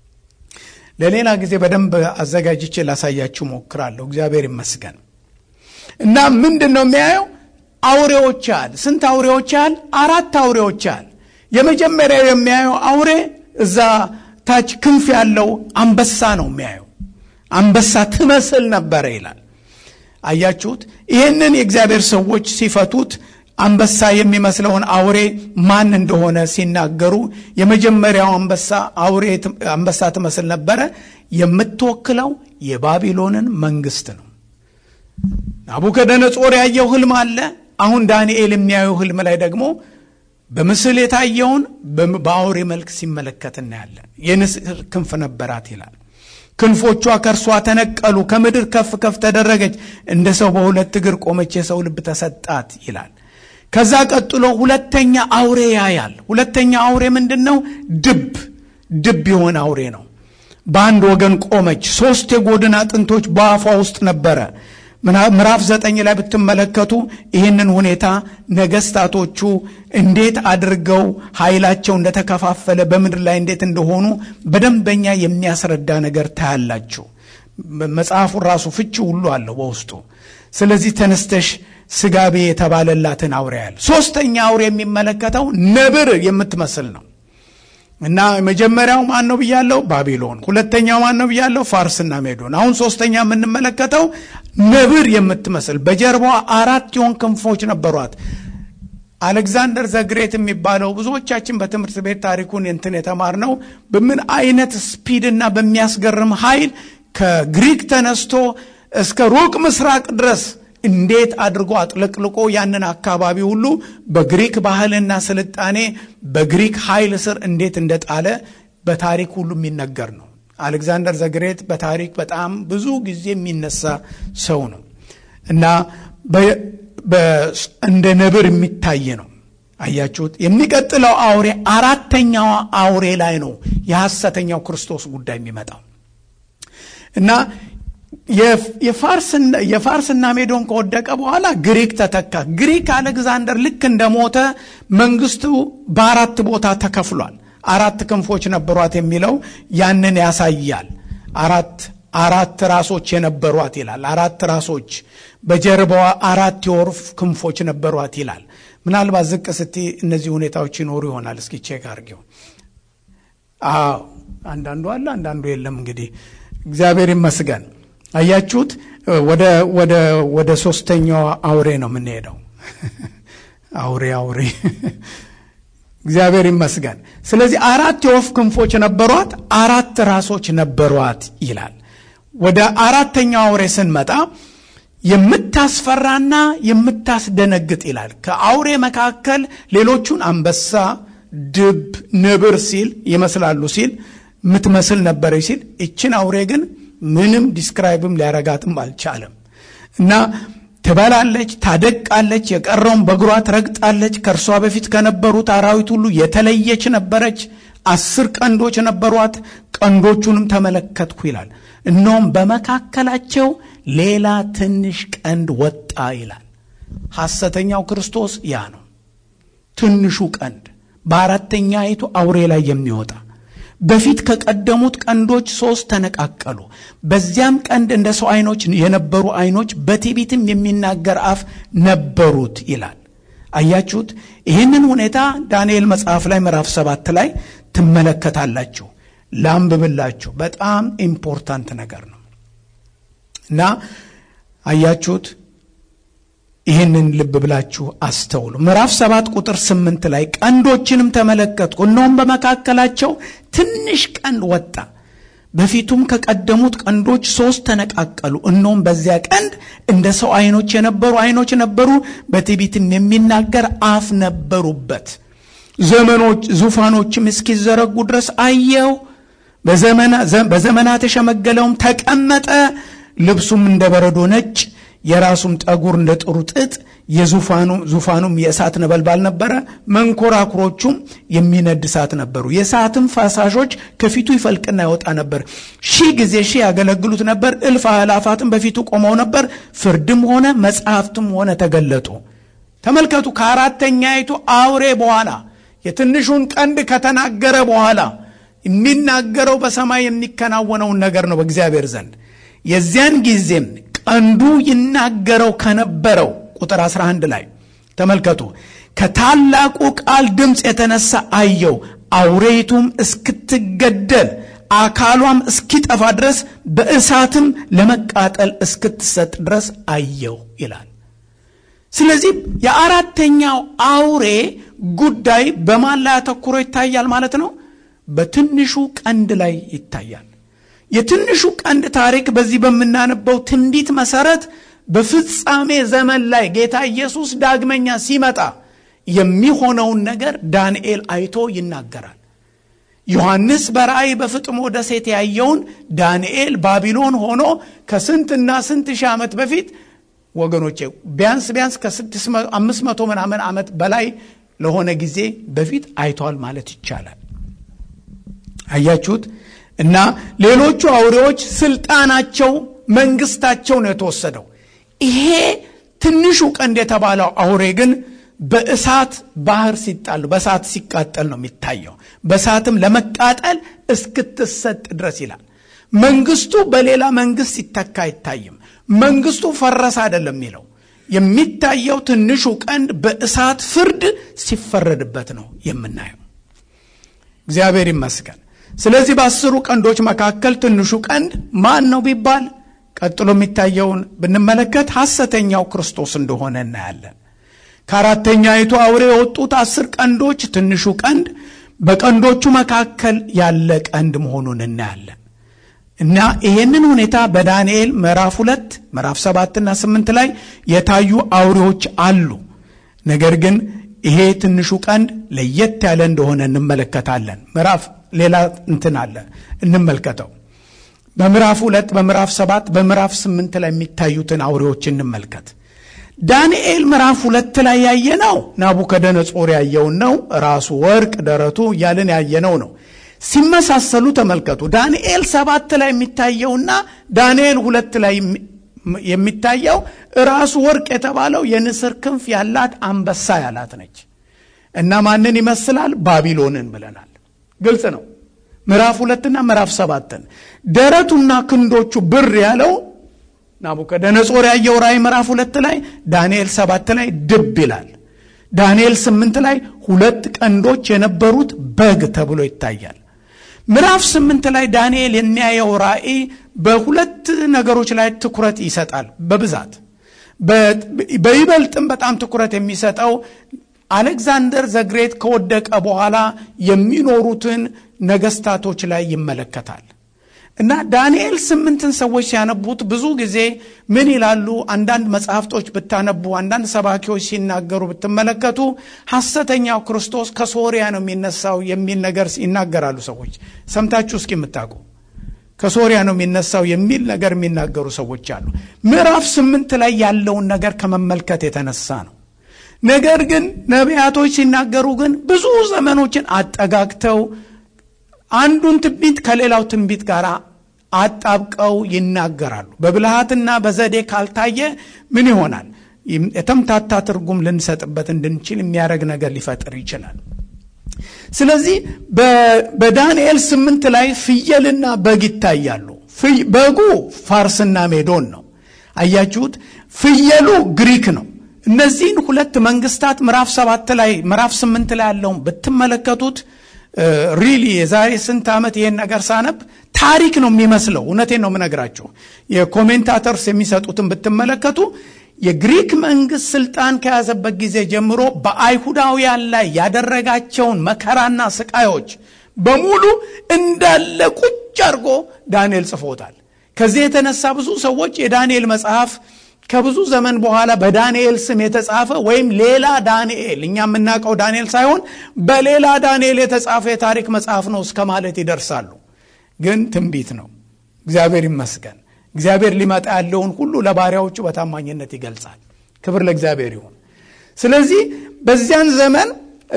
ለሌላ ጊዜ በደንብ አዘጋጅቼ ላሳያችሁ ሞክራለሁ። እግዚአብሔር ይመስገን። እና ምንድን ነው የሚያየው? አውሬዎች ያህል ስንት አውሬዎች ያህል? አራት አውሬዎች ያህል። የመጀመሪያው የሚያየው አውሬ እዛ ታች ክንፍ ያለው አንበሳ ነው የሚያየው። አንበሳ ትመስል ነበረ ይላል። አያችሁት? ይህንን የእግዚአብሔር ሰዎች ሲፈቱት አንበሳ የሚመስለውን አውሬ ማን እንደሆነ ሲናገሩ የመጀመሪያው አንበሳ አውሬ አንበሳ ትመስል ነበረ። የምትወክለው የባቢሎንን መንግስት ነው። ናቡከደነጾር ያየው ህልም አለ። አሁን ዳንኤል የሚያየው ህልም ላይ ደግሞ በምስል የታየውን በአውሬ መልክ ሲመለከት እናያለን። የንስር ክንፍ ነበራት ይላል። ክንፎቿ ከእርሷ ተነቀሉ፣ ከምድር ከፍ ከፍ ተደረገች፣ እንደ ሰው በሁለት እግር ቆመች፣ የሰው ልብ ተሰጣት ይላል። ከዛ ቀጥሎ ሁለተኛ አውሬ ያያል። ሁለተኛ አውሬ ምንድን ነው? ድብ ድብ የሆነ አውሬ ነው። በአንድ ወገን ቆመች። ሶስት የጎድን አጥንቶች በአፏ ውስጥ ነበረ። ምዕራፍ ዘጠኝ ላይ ብትመለከቱ ይህንን ሁኔታ ነገስታቶቹ እንዴት አድርገው ኃይላቸው እንደተከፋፈለ በምድር ላይ እንዴት እንደሆኑ በደንበኛ የሚያስረዳ ነገር ታያላችሁ። መጽሐፉን ራሱ ፍቺ ሁሉ አለው በውስጡ። ስለዚህ ተነስተሽ ስጋቤ የተባለላትን አውሬ ያል ሶስተኛ አውሬ የሚመለከተው ነብር የምትመስል ነው እና መጀመሪያው ማን ነው ብያለው? ባቢሎን። ሁለተኛው ማን ነው ብያለው? ፋርስና ሜዶን። አሁን ሶስተኛ የምንመለከተው ነብር የምትመስል በጀርባዋ አራት የሆን ክንፎች ነበሯት። አሌክዛንደር ዘግሬት የሚባለው ብዙዎቻችን በትምህርት ቤት ታሪኩን እንትን የተማርነው በምን አይነት ስፒድና በሚያስገርም ኃይል ከግሪክ ተነስቶ እስከ ሩቅ ምስራቅ ድረስ እንዴት አድርጎ አጥለቅልቆ ያንን አካባቢ ሁሉ በግሪክ ባህልና ስልጣኔ በግሪክ ኃይል ስር እንዴት እንደጣለ በታሪክ ሁሉ የሚነገር ነው። አሌክዛንደር ዘግሬት በታሪክ በጣም ብዙ ጊዜ የሚነሳ ሰው ነው እና እንደ ነብር የሚታይ ነው። አያችሁት? የሚቀጥለው አውሬ አራተኛዋ አውሬ ላይ ነው የሐሰተኛው ክርስቶስ ጉዳይ የሚመጣው እና የፋርስና ሜዶን ከወደቀ በኋላ ግሪክ ተተካ። ግሪክ አሌክዛንደር ልክ እንደሞተ መንግስቱ በአራት ቦታ ተከፍሏል። አራት ክንፎች ነበሯት የሚለው ያንን ያሳያል። አራት አራት ራሶች የነበሯት ይላል። አራት ራሶች በጀርባዋ አራት የወፍ ክንፎች ነበሯት ይላል። ምናልባት ዝቅ ስቲ እነዚህ ሁኔታዎች ይኖሩ ይሆናል። እስኪ ቼክ አድርጌው። አዎ አንዳንዱ አለ፣ አንዳንዱ የለም። እንግዲህ እግዚአብሔር ይመስገን። አያችሁት? ወደ ወደ ወደ ሶስተኛው አውሬ ነው የምንሄደው። አውሬ አውሬ እግዚአብሔር ይመስገን። ስለዚህ አራት የወፍ ክንፎች ነበሯት፣ አራት ራሶች ነበሯት ይላል። ወደ አራተኛው አውሬ ስንመጣ የምታስፈራና የምታስደነግጥ ይላል። ከአውሬ መካከል ሌሎቹን አንበሳ፣ ድብ፣ ነብር ሲል ይመስላሉ ሲል የምትመስል ነበረች ሲል ይችን አውሬ ግን ምንም ዲስክራይብም ሊያረጋትም አልቻለም እና ትበላለች፣ ታደቃለች፣ የቀረውን በእግሯ ትረግጣለች። ከእርሷ በፊት ከነበሩት አራዊት ሁሉ የተለየች ነበረች። አስር ቀንዶች ነበሯት፣ ቀንዶቹንም ተመለከትኩ ይላል። እነሆም በመካከላቸው ሌላ ትንሽ ቀንድ ወጣ ይላል። ሐሰተኛው ክርስቶስ ያ ነው። ትንሹ ቀንድ በአራተኛይቱ አውሬ ላይ የሚወጣ በፊት ከቀደሙት ቀንዶች ሶስት ተነቃቀሉ። በዚያም ቀንድ እንደ ሰው አይኖች የነበሩ አይኖች በትዕቢትም የሚናገር አፍ ነበሩት ይላል። አያችሁት? ይህንን ሁኔታ ዳንኤል መጽሐፍ ላይ ምዕራፍ ሰባት ላይ ትመለከታላችሁ። ላንብብላችሁ። በጣም ኢምፖርታንት ነገር ነው እና አያችሁት? ይህንን ልብ ብላችሁ አስተውሉ። ምዕራፍ ሰባት ቁጥር ስምንት ላይ ቀንዶችንም ተመለከትኩ፣ እነሆም በመካከላቸው ትንሽ ቀንድ ወጣ፣ በፊቱም ከቀደሙት ቀንዶች ሶስት ተነቃቀሉ። እነሆም በዚያ ቀንድ እንደ ሰው አይኖች የነበሩ አይኖች ነበሩ፣ በትዕቢትም የሚናገር አፍ ነበሩበት። ዘመኖች ዙፋኖችም እስኪዘረጉ ድረስ አየው። በዘመናት የሸመገለውም ተቀመጠ፣ ልብሱም እንደ በረዶ ነጭ የራሱም ጠጉር እንደ ጥሩ ጥጥ የዙፋኑ ዙፋኑም የእሳት ነበልባል ነበረ። መንኮራኩሮቹም የሚነድ እሳት ነበሩ። የእሳትም ፈሳሾች ከፊቱ ይፈልቅና ይወጣ ነበር። ሺህ ጊዜ ሺህ ያገለግሉት ነበር። እልፍ አእላፋትም በፊቱ ቆመው ነበር። ፍርድም ሆነ መጽሐፍትም ሆነ ተገለጡ። ተመልከቱ። ከአራተኛይቱ አውሬ በኋላ የትንሹን ቀንድ ከተናገረ በኋላ የሚናገረው በሰማይ የሚከናወነውን ነገር ነው በእግዚአብሔር ዘንድ የዚያን ጊዜም ቀንዱ ይናገረው ከነበረው ቁጥር 11 ላይ ተመልከቱ። ከታላቁ ቃል ድምፅ የተነሳ አየው፣ አውሬይቱም እስክትገደል አካሏም እስኪጠፋ ድረስ በእሳትም ለመቃጠል እስክትሰጥ ድረስ አየው ይላል። ስለዚህ የአራተኛው አውሬ ጉዳይ በማን ላይ አተኩሮ ይታያል ማለት ነው? በትንሹ ቀንድ ላይ ይታያል። የትንሹ ቀንድ ታሪክ በዚህ በምናነበው ትንቢት መሰረት በፍጻሜ ዘመን ላይ ጌታ ኢየሱስ ዳግመኛ ሲመጣ የሚሆነውን ነገር ዳንኤል አይቶ ይናገራል። ዮሐንስ በራእይ በፍጥሞ ደሴት ያየውን ዳንኤል ባቢሎን ሆኖ ከስንትና ስንት ሺህ ዓመት በፊት ወገኖቼ ቢያንስ ቢያንስ ከአምስት መቶ ምናምን ዓመት በላይ ለሆነ ጊዜ በፊት አይቷል ማለት ይቻላል። አያችሁት? እና ሌሎቹ አውሬዎች ስልጣናቸው፣ መንግስታቸው ነው የተወሰደው። ይሄ ትንሹ ቀንድ የተባለው አውሬ ግን በእሳት ባህር ሲጣሉ በእሳት ሲቃጠል ነው የሚታየው። በእሳትም ለመቃጠል እስክትሰጥ ድረስ ይላል። መንግስቱ በሌላ መንግስት ሲተካ አይታይም። መንግስቱ ፈረሰ አይደለም የሚለው የሚታየው ትንሹ ቀንድ በእሳት ፍርድ ሲፈረድበት ነው የምናየው። እግዚአብሔር ይመስገን። ስለዚህ በአስሩ ቀንዶች መካከል ትንሹ ቀንድ ማን ነው ቢባል ቀጥሎ የሚታየውን ብንመለከት ሐሰተኛው ክርስቶስ እንደሆነ እናያለን። ከአራተኛይቱ አውሬ የወጡት አስር ቀንዶች ትንሹ ቀንድ በቀንዶቹ መካከል ያለ ቀንድ መሆኑን እናያለን እና ይሄንን ሁኔታ በዳንኤል ምዕራፍ ሁለት ምዕራፍ ሰባትና ስምንት ላይ የታዩ አውሬዎች አሉ። ነገር ግን ይሄ ትንሹ ቀንድ ለየት ያለ እንደሆነ እንመለከታለን። ምዕራፍ ሌላ እንትን አለ እንመልከተው። በምዕራፍ ሁለት በምዕራፍ ሰባት በምዕራፍ ስምንት ላይ የሚታዩትን አውሬዎች እንመልከት። ዳንኤል ምዕራፍ ሁለት ላይ ያየነው ናቡከደነጾር ያየውን ነው። ራሱ ወርቅ፣ ደረቱ እያልን ያየነው ነው። ሲመሳሰሉ ተመልከቱ። ዳንኤል ሰባት ላይ የሚታየውና ዳንኤል ሁለት ላይ የሚታየው ራሱ ወርቅ የተባለው የንስር ክንፍ ያላት አንበሳ ያላት ነች እና ማንን ይመስላል? ባቢሎንን ብለናል። ግልጽ ነው። ምዕራፍ ሁለትና ምዕራፍ ሰባትን ደረቱና ክንዶቹ ብር ያለው ናቡከደነጾር ያየው ራእይ ምዕራፍ ሁለት ላይ ዳንኤል ሰባት ላይ ድብ ይላል። ዳንኤል ስምንት ላይ ሁለት ቀንዶች የነበሩት በግ ተብሎ ይታያል። ምዕራፍ ስምንት ላይ ዳንኤል የሚያየው ራእይ በሁለት ነገሮች ላይ ትኩረት ይሰጣል። በብዛት በይበልጥም በጣም ትኩረት የሚሰጠው አሌክዛንደር ዘግሬት ከወደቀ በኋላ የሚኖሩትን ነገስታቶች ላይ ይመለከታል እና ዳንኤል ስምንትን ሰዎች ሲያነቡት ብዙ ጊዜ ምን ይላሉ? አንዳንድ መጽሐፍቶች ብታነቡ፣ አንዳንድ ሰባኪዎች ሲናገሩ ብትመለከቱ ሐሰተኛው ክርስቶስ ከሶሪያ ነው የሚነሳው የሚል ነገር ይናገራሉ። ሰዎች ሰምታችሁ እስኪ የምታውቁ ከሶሪያ ነው የሚነሳው የሚል ነገር የሚናገሩ ሰዎች አሉ። ምዕራፍ ስምንት ላይ ያለውን ነገር ከመመልከት የተነሳ ነው። ነገር ግን ነቢያቶች ሲናገሩ ግን ብዙ ዘመኖችን አጠጋግተው አንዱን ትንቢት ከሌላው ትንቢት ጋር አጣብቀው ይናገራሉ። በብልሃትና በዘዴ ካልታየ ምን ይሆናል? የተምታታ ትርጉም ልንሰጥበት እንድንችል የሚያደርግ ነገር ሊፈጥር ይችላል። ስለዚህ በዳንኤል ስምንት ላይ ፍየልና በግ ይታያሉ። በጉ ፋርስና ሜዶን ነው። አያችሁት? ፍየሉ ግሪክ ነው። እነዚህን ሁለት መንግስታት ምዕራፍ ሰባት ላይ ምዕራፍ ስምንት ላይ ያለውን ብትመለከቱት ሪሊ የዛሬ ስንት ዓመት ይሄን ነገር ሳነብ ታሪክ ነው የሚመስለው። እውነቴን ነው የምነግራቸው። የኮሜንታተርስ የሚሰጡትን ብትመለከቱ የግሪክ መንግስት ስልጣን ከያዘበት ጊዜ ጀምሮ በአይሁዳውያን ላይ ያደረጋቸውን መከራና ስቃዮች በሙሉ እንዳለ ቁጭ አድርጎ ዳንኤል ጽፎታል። ከዚህ የተነሳ ብዙ ሰዎች የዳንኤል መጽሐፍ ከብዙ ዘመን በኋላ በዳንኤል ስም የተጻፈ ወይም ሌላ ዳንኤል እኛ የምናውቀው ዳንኤል ሳይሆን በሌላ ዳንኤል የተጻፈ የታሪክ መጽሐፍ ነው እስከ ማለት ይደርሳሉ። ግን ትንቢት ነው። እግዚአብሔር ይመስገን። እግዚአብሔር ሊመጣ ያለውን ሁሉ ለባሪያዎቹ በታማኝነት ይገልጻል። ክብር ለእግዚአብሔር ይሁን። ስለዚህ በዚያን ዘመን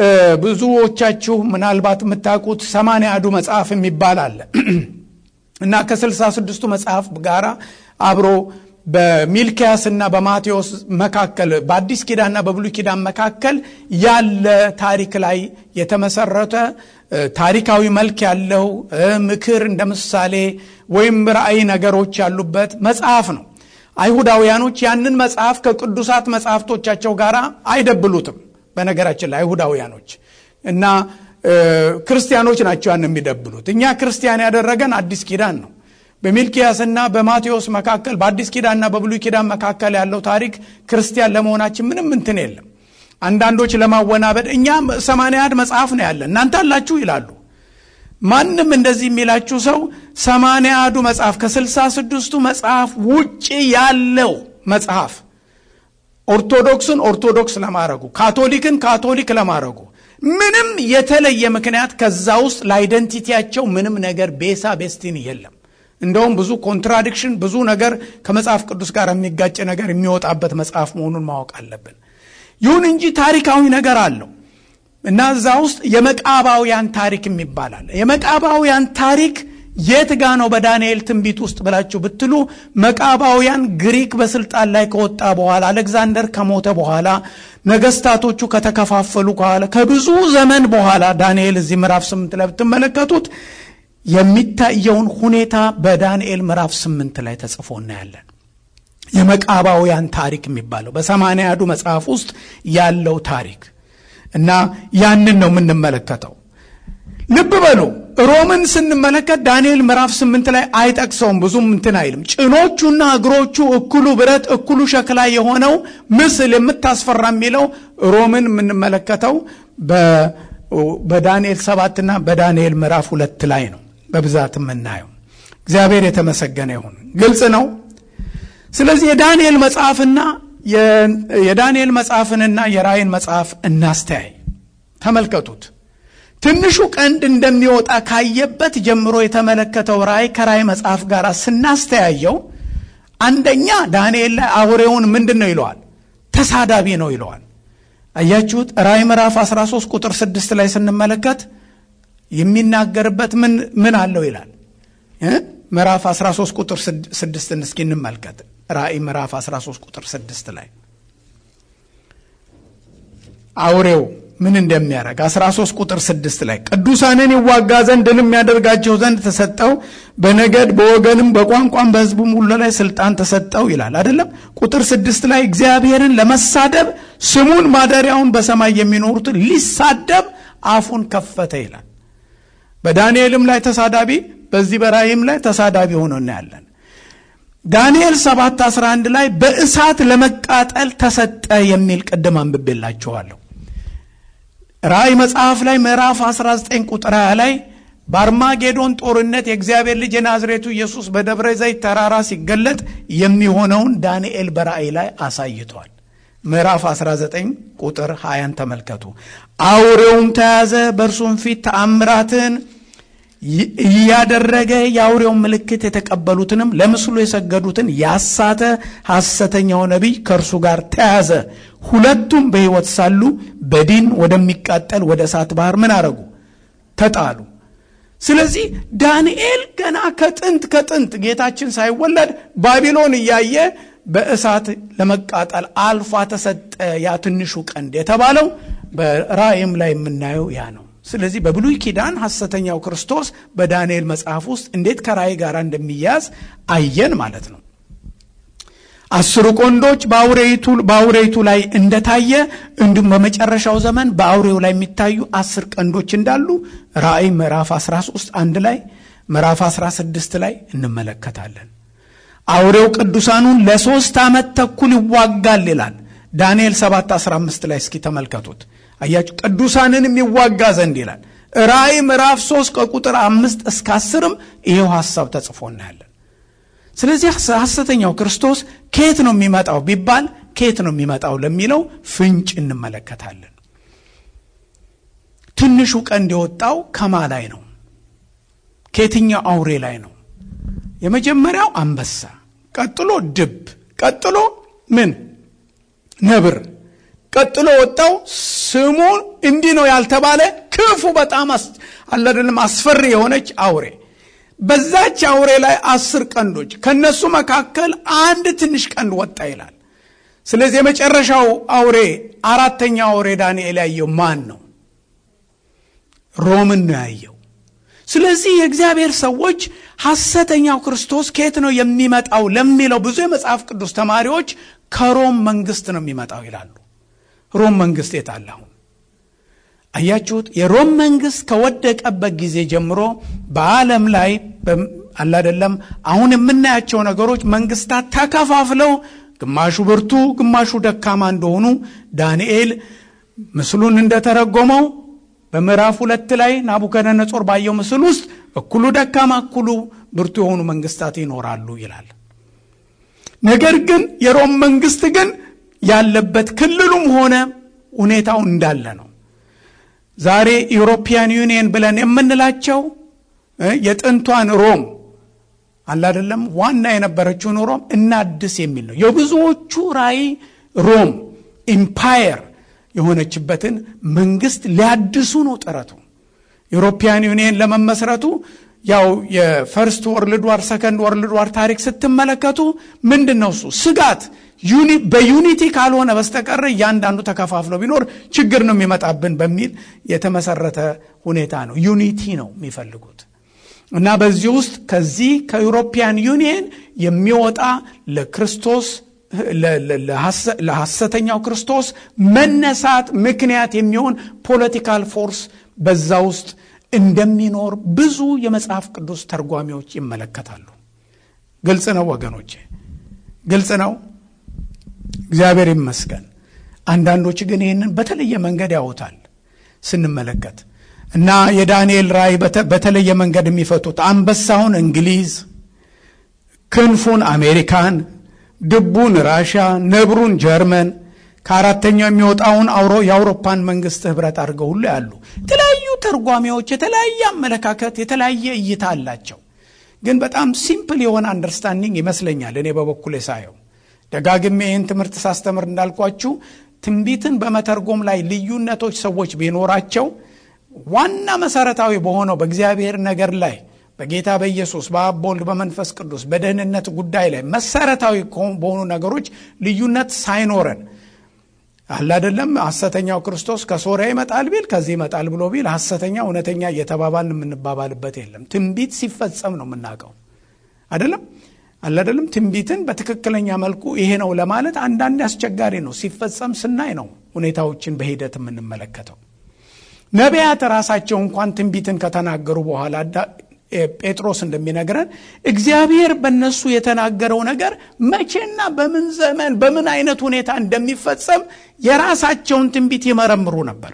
ብዙዎቻችሁ ምናልባት የምታውቁት ሰማንያ አዱ መጽሐፍ የሚባል አለ እና ከስልሳ ስድስቱ መጽሐፍ ጋር አብሮ በሚልኪያስና በማቴዎስ መካከል በአዲስ ኪዳንና በብሉይ ኪዳን መካከል ያለ ታሪክ ላይ የተመሰረተ ታሪካዊ መልክ ያለው ምክር እንደ ምሳሌ ወይም ራእይ ነገሮች ያሉበት መጽሐፍ ነው። አይሁዳውያኖች ያንን መጽሐፍ ከቅዱሳት መጽሐፍቶቻቸው ጋር አይደብሉትም። በነገራችን ላይ አይሁዳውያኖች እና ክርስቲያኖች ናቸው ያን የሚደብሉት። እኛ ክርስቲያን ያደረገን አዲስ ኪዳን ነው። በሚልኪያስና በማቴዎስ መካከል በአዲስ ኪዳንና በብሉይ ኪዳን መካከል ያለው ታሪክ ክርስቲያን ለመሆናችን ምንም እንትን የለም። አንዳንዶች ለማወናበድ እኛ ሰማንያ አንድ መጽሐፍ ነው ያለ እናንተ አላችሁ ይላሉ። ማንም እንደዚህ የሚላችሁ ሰው ሰማንያ አንዱ መጽሐፍ ከስልሳ ስድስቱ መጽሐፍ ውጭ ያለው መጽሐፍ ኦርቶዶክስን ኦርቶዶክስ ለማድረጉ ካቶሊክን ካቶሊክ ለማድረጉ ምንም የተለየ ምክንያት ከዛ ውስጥ ለአይደንቲቲያቸው ምንም ነገር ቤሳ ቤስቲን የለም። እንደውም ብዙ ኮንትራዲክሽን ብዙ ነገር ከመጽሐፍ ቅዱስ ጋር የሚጋጭ ነገር የሚወጣበት መጽሐፍ መሆኑን ማወቅ አለብን። ይሁን እንጂ ታሪካዊ ነገር አለው እና እዛ ውስጥ የመቃባውያን ታሪክ የሚባል አለ። የመቃባውያን ታሪክ የት ጋ ነው በዳንኤል ትንቢት ውስጥ ብላችሁ ብትሉ መቃባውያን ግሪክ በስልጣን ላይ ከወጣ በኋላ አሌክዛንደር ከሞተ በኋላ ነገስታቶቹ ከተከፋፈሉ በኋላ ከብዙ ዘመን በኋላ ዳንኤል እዚህ ምዕራፍ ስምንት ላይ ብትመለከቱት የሚታየውን ሁኔታ በዳንኤል ምዕራፍ ስምንት ላይ ተጽፎ እናያለን። የመቃባውያን ታሪክ የሚባለው በሰማንያዱ መጽሐፍ ውስጥ ያለው ታሪክ እና ያንን ነው የምንመለከተው። ልብ በሉ ሮምን ስንመለከት ዳንኤል ምዕራፍ ስምንት ላይ አይጠቅሰውም፣ ብዙም እንትን አይልም። ጭኖቹና እግሮቹ እኩሉ ብረት እኩሉ ሸክላ የሆነው ምስል የምታስፈራ የሚለው ሮምን የምንመለከተው በዳንኤል ሰባትና በዳንኤል ምዕራፍ ሁለት ላይ ነው በብዛት የምናየው። እግዚአብሔር የተመሰገነ ይሁን። ግልጽ ነው። ስለዚህ የዳንኤል መጽሐፍና የዳንኤል መጽሐፍንና የራእይን መጽሐፍ እናስተያይ። ተመልከቱት። ትንሹ ቀንድ እንደሚወጣ ካየበት ጀምሮ የተመለከተው ራእይ ከራእይ መጽሐፍ ጋር ስናስተያየው አንደኛ ዳንኤል ላይ አውሬውን ምንድን ነው ይለዋል? ተሳዳቢ ነው ይለዋል። አያችሁት? ራእይ ምዕራፍ 13 ቁጥር 6 ላይ ስንመለከት የሚናገርበት ምን ምን አለው ይላል። ምዕራፍ 13 ቁጥር 6 እስኪ እንመልከት። ራእይ ምዕራፍ 13 ቁጥር 6 ላይ አውሬው ምን እንደሚያደርግ 13 ቁጥር 6 ላይ ቅዱሳንን ይዋጋ ዘንድ ድልም ያደርጋቸው ዘንድ ተሰጠው፣ በነገድ በወገንም በቋንቋም በሕዝቡም ሁሉ ላይ ስልጣን ተሰጠው ይላል አይደለም። ቁጥር 6 ላይ እግዚአብሔርን ለመሳደብ ስሙን ማደሪያውን በሰማይ የሚኖሩትን ሊሳደብ አፉን ከፈተ ይላል። በዳንኤልም ላይ ተሳዳቢ፣ በዚህ በራእይም ላይ ተሳዳቢ ሆኖ እናያለን። ዳንኤል 7 11 ላይ በእሳት ለመቃጠል ተሰጠ የሚል ቅድም አንብቤላችኋለሁ። ራእይ መጽሐፍ ላይ ምዕራፍ 19 ቁጥር 20 ላይ በአርማጌዶን ጦርነት የእግዚአብሔር ልጅ የናዝሬቱ ኢየሱስ በደብረ ዘይት ተራራ ሲገለጥ የሚሆነውን ዳንኤል በራእይ ላይ አሳይቷል። ምዕራፍ 19 ቁጥር 20ን ተመልከቱ። አውሬውም ተያዘ፣ በእርሱም ፊት ተአምራትን እያደረገ የአውሬውን ምልክት የተቀበሉትንም ለምስሉ የሰገዱትን ያሳተ ሐሰተኛው ነቢይ ከእርሱ ጋር ተያዘ። ሁለቱም በሕይወት ሳሉ በዲን ወደሚቃጠል ወደ እሳት ባህር ምን አረጉ? ተጣሉ። ስለዚህ ዳንኤል ገና ከጥንት ከጥንት ጌታችን ሳይወለድ ባቢሎን እያየ በእሳት ለመቃጠል አልፋ ተሰጠ። ያ ትንሹ ቀንድ የተባለው በራእይም ላይ የምናየው ያ ነው። ስለዚህ በብሉይ ኪዳን ሐሰተኛው ክርስቶስ በዳንኤል መጽሐፍ ውስጥ እንዴት ከራእይ ጋር እንደሚያዝ አየን ማለት ነው። አስሩ ቀንዶች በአውሬይቱ ላይ እንደታየ እንዲሁም በመጨረሻው ዘመን በአውሬው ላይ የሚታዩ አስር ቀንዶች እንዳሉ ራእይ ምዕራፍ 13 አንድ ላይ ምዕራፍ 16 ላይ እንመለከታለን። አውሬው ቅዱሳኑን ለሶስት ዓመት ተኩል ይዋጋል ይላል ዳንኤል 7 15 ላይ እስኪ ተመልከቱት። አያችሁ ቅዱሳንንም ይዋጋ ዘንድ ይላል። ራእይ ምዕራፍ 3 ከቁጥር አምስት እስከ አስርም ይሄው ሐሳብ ተጽፎ እናያለን። ስለዚህ ሐሰተኛው ክርስቶስ ከየት ነው የሚመጣው ቢባል ከየት ነው የሚመጣው ለሚለው ፍንጭ እንመለከታለን። ትንሹ ቀንድ የወጣው ከማ ላይ ነው? ከየትኛው አውሬ ላይ ነው? የመጀመሪያው አንበሳ፣ ቀጥሎ ድብ፣ ቀጥሎ ምን ነብር ቀጥሎ ወጣው ስሙ እንዲህ ነው ያልተባለ ክፉ በጣም አለደንም አስፈሪ የሆነች አውሬ። በዛች አውሬ ላይ አስር ቀንዶች ከነሱ መካከል አንድ ትንሽ ቀንድ ወጣ ይላል። ስለዚህ የመጨረሻው አውሬ አራተኛው አውሬ ዳንኤል ያየው ማን ነው? ሮምን ነው ያየው። ስለዚህ የእግዚአብሔር ሰዎች ሐሰተኛው ክርስቶስ ከየት ነው የሚመጣው ለሚለው ብዙ የመጽሐፍ ቅዱስ ተማሪዎች ከሮም መንግስት ነው የሚመጣው ይላሉ። ሮም መንግስት የት አለ? አሁን አያችሁት? የሮም መንግስት ከወደቀበት ጊዜ ጀምሮ በዓለም ላይ አላደለም አሁን የምናያቸው ነገሮች መንግስታት ተከፋፍለው ግማሹ ብርቱ፣ ግማሹ ደካማ እንደሆኑ ዳንኤል ምስሉን እንደተረጎመው በምዕራፍ ሁለት ላይ ናቡከደነጾር ባየው ምስል ውስጥ እኩሉ ደካማ እኩሉ ብርቱ የሆኑ መንግስታት ይኖራሉ ይላል። ነገር ግን የሮም መንግስት ግን ያለበት ክልሉም ሆነ ሁኔታው እንዳለ ነው። ዛሬ ኢውሮፒያን ዩኒየን ብለን የምንላቸው የጥንቷን ሮም አላደለም ዋና የነበረችውን ሮም እናድስ የሚል ነው። የብዙዎቹ ራእይ ሮም ኢምፓየር የሆነችበትን መንግስት ሊያድሱ ነው ጥረቱ። ኢውሮፒያን ዩኒየን ለመመስረቱ ያው የፈርስት ወርልድ ዋር ሰከንድ ወርልድ ዋር ታሪክ ስትመለከቱ ምንድን ነው እሱ ስጋት በዩኒቲ ካልሆነ በስተቀር እያንዳንዱ ተከፋፍሎ ቢኖር ችግር ነው የሚመጣብን በሚል የተመሰረተ ሁኔታ ነው። ዩኒቲ ነው የሚፈልጉት እና በዚህ ውስጥ ከዚህ ከዩሮፒያን ዩኒየን የሚወጣ ለክርስቶስ ለሐሰተኛው ክርስቶስ መነሳት ምክንያት የሚሆን ፖለቲካል ፎርስ በዛ ውስጥ እንደሚኖር ብዙ የመጽሐፍ ቅዱስ ተርጓሚዎች ይመለከታሉ። ግልጽ ነው ወገኖቼ፣ ግልጽ ነው። እግዚአብሔር ይመስገን። አንዳንዶች ግን ይህንን በተለየ መንገድ ያውታል ስንመለከት እና የዳንኤል ራእይ በተለየ መንገድ የሚፈቱት አንበሳውን እንግሊዝ፣ ክንፉን አሜሪካን፣ ድቡን ራሽያ፣ ነብሩን ጀርመን ከአራተኛው የሚወጣውን አውሮ የአውሮፓን መንግስት ህብረት አድርገው ሁሉ ያሉ የተለያዩ ተርጓሚዎች የተለያየ አመለካከት የተለያየ እይታ አላቸው። ግን በጣም ሲምፕል የሆነ አንደርስታንዲንግ ይመስለኛል እኔ በበኩሌ ሳየው ደጋግሜ ይህን ትምህርት ሳስተምር እንዳልኳችሁ ትንቢትን በመተርጎም ላይ ልዩነቶች ሰዎች ቢኖራቸው ዋና መሰረታዊ በሆነው በእግዚአብሔር ነገር ላይ በጌታ በኢየሱስ በአብ በወልድ በመንፈስ ቅዱስ በደህንነት ጉዳይ ላይ መሰረታዊ በሆኑ ነገሮች ልዩነት ሳይኖረን አለ አይደለም። ሐሰተኛው ክርስቶስ ከሶሪያ ይመጣል ቢል ከዚህ ይመጣል ብሎ ቢል ሐሰተኛ እውነተኛ እየተባባልን የምንባባልበት የለም። ትንቢት ሲፈጸም ነው የምናውቀው አይደለም አለ አይደለም። ትንቢትን በትክክለኛ መልኩ ይሄ ነው ለማለት አንዳንድ አስቸጋሪ ነው። ሲፈጸም ስናይ ነው ሁኔታዎችን በሂደት የምንመለከተው። ነቢያት ራሳቸው እንኳን ትንቢትን ከተናገሩ በኋላ ጴጥሮስ እንደሚነግረን እግዚአብሔር በእነሱ የተናገረው ነገር መቼና በምን ዘመን በምን አይነት ሁኔታ እንደሚፈጸም የራሳቸውን ትንቢት ይመረምሩ ነበር።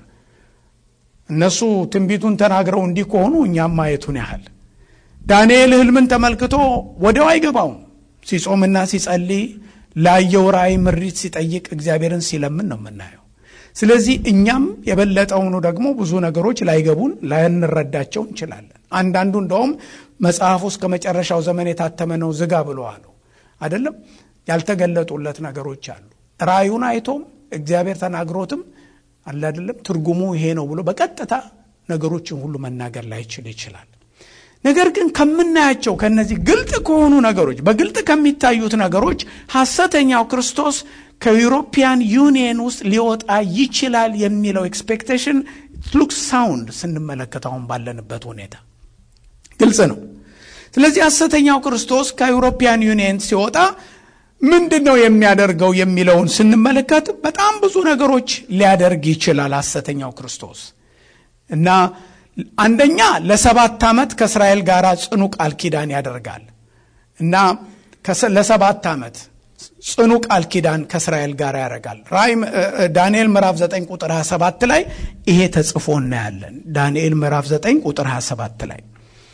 እነሱ ትንቢቱን ተናግረው እንዲህ ከሆኑ እኛም ማየቱን ያህል ዳንኤል ሕልምን ተመልክቶ ወዲያው አይገባውም። ሲጾምና ሲጸልይ ላየው ራእይ ምሪት ሲጠይቅ እግዚአብሔርን ሲለምን ነው የምናየው። ስለዚህ እኛም የበለጠውኑ ደግሞ ብዙ ነገሮች ላይገቡን ላንረዳቸው እንችላለን። አንዳንዱ እንደውም መጽሐፍ ውስጥ ከመጨረሻው ዘመን የታተመ ነው ዝጋ ብለዋሉ። አይደለም ያልተገለጡለት ነገሮች አሉ። ራእዩን አይቶም እግዚአብሔር ተናግሮትም አለ አይደለም ትርጉሙ ይሄ ነው ብሎ በቀጥታ ነገሮችን ሁሉ መናገር ላይችል ይችላል። ነገር ግን ከምናያቸው ከነዚህ ግልጥ ከሆኑ ነገሮች በግልጥ ከሚታዩት ነገሮች ሐሰተኛው ክርስቶስ ከዩሮፒያን ዩኒየን ውስጥ ሊወጣ ይችላል የሚለው ኤክስፔክቴሽን ሉክ ሳውንድ ስንመለከት አሁን ባለንበት ሁኔታ ግልጽ ነው። ስለዚህ ሐሰተኛው ክርስቶስ ከዩሮፒያን ዩኒየን ሲወጣ ምንድን ነው የሚያደርገው የሚለውን ስንመለከት በጣም ብዙ ነገሮች ሊያደርግ ይችላል ሐሰተኛው ክርስቶስ እና አንደኛ ለሰባት ዓመት ከእስራኤል ጋር ጽኑ ቃል ኪዳን ያደርጋል እና ለሰባት ዓመት ጽኑ ቃል ኪዳን ከእስራኤል ጋር ያደርጋል። ራእይ ዳንኤል ምዕራፍ 9 ቁጥር 27 ላይ ይሄ ተጽፎ እናያለን። ዳንኤል ምዕራፍ 9 ቁጥር 27 ላይ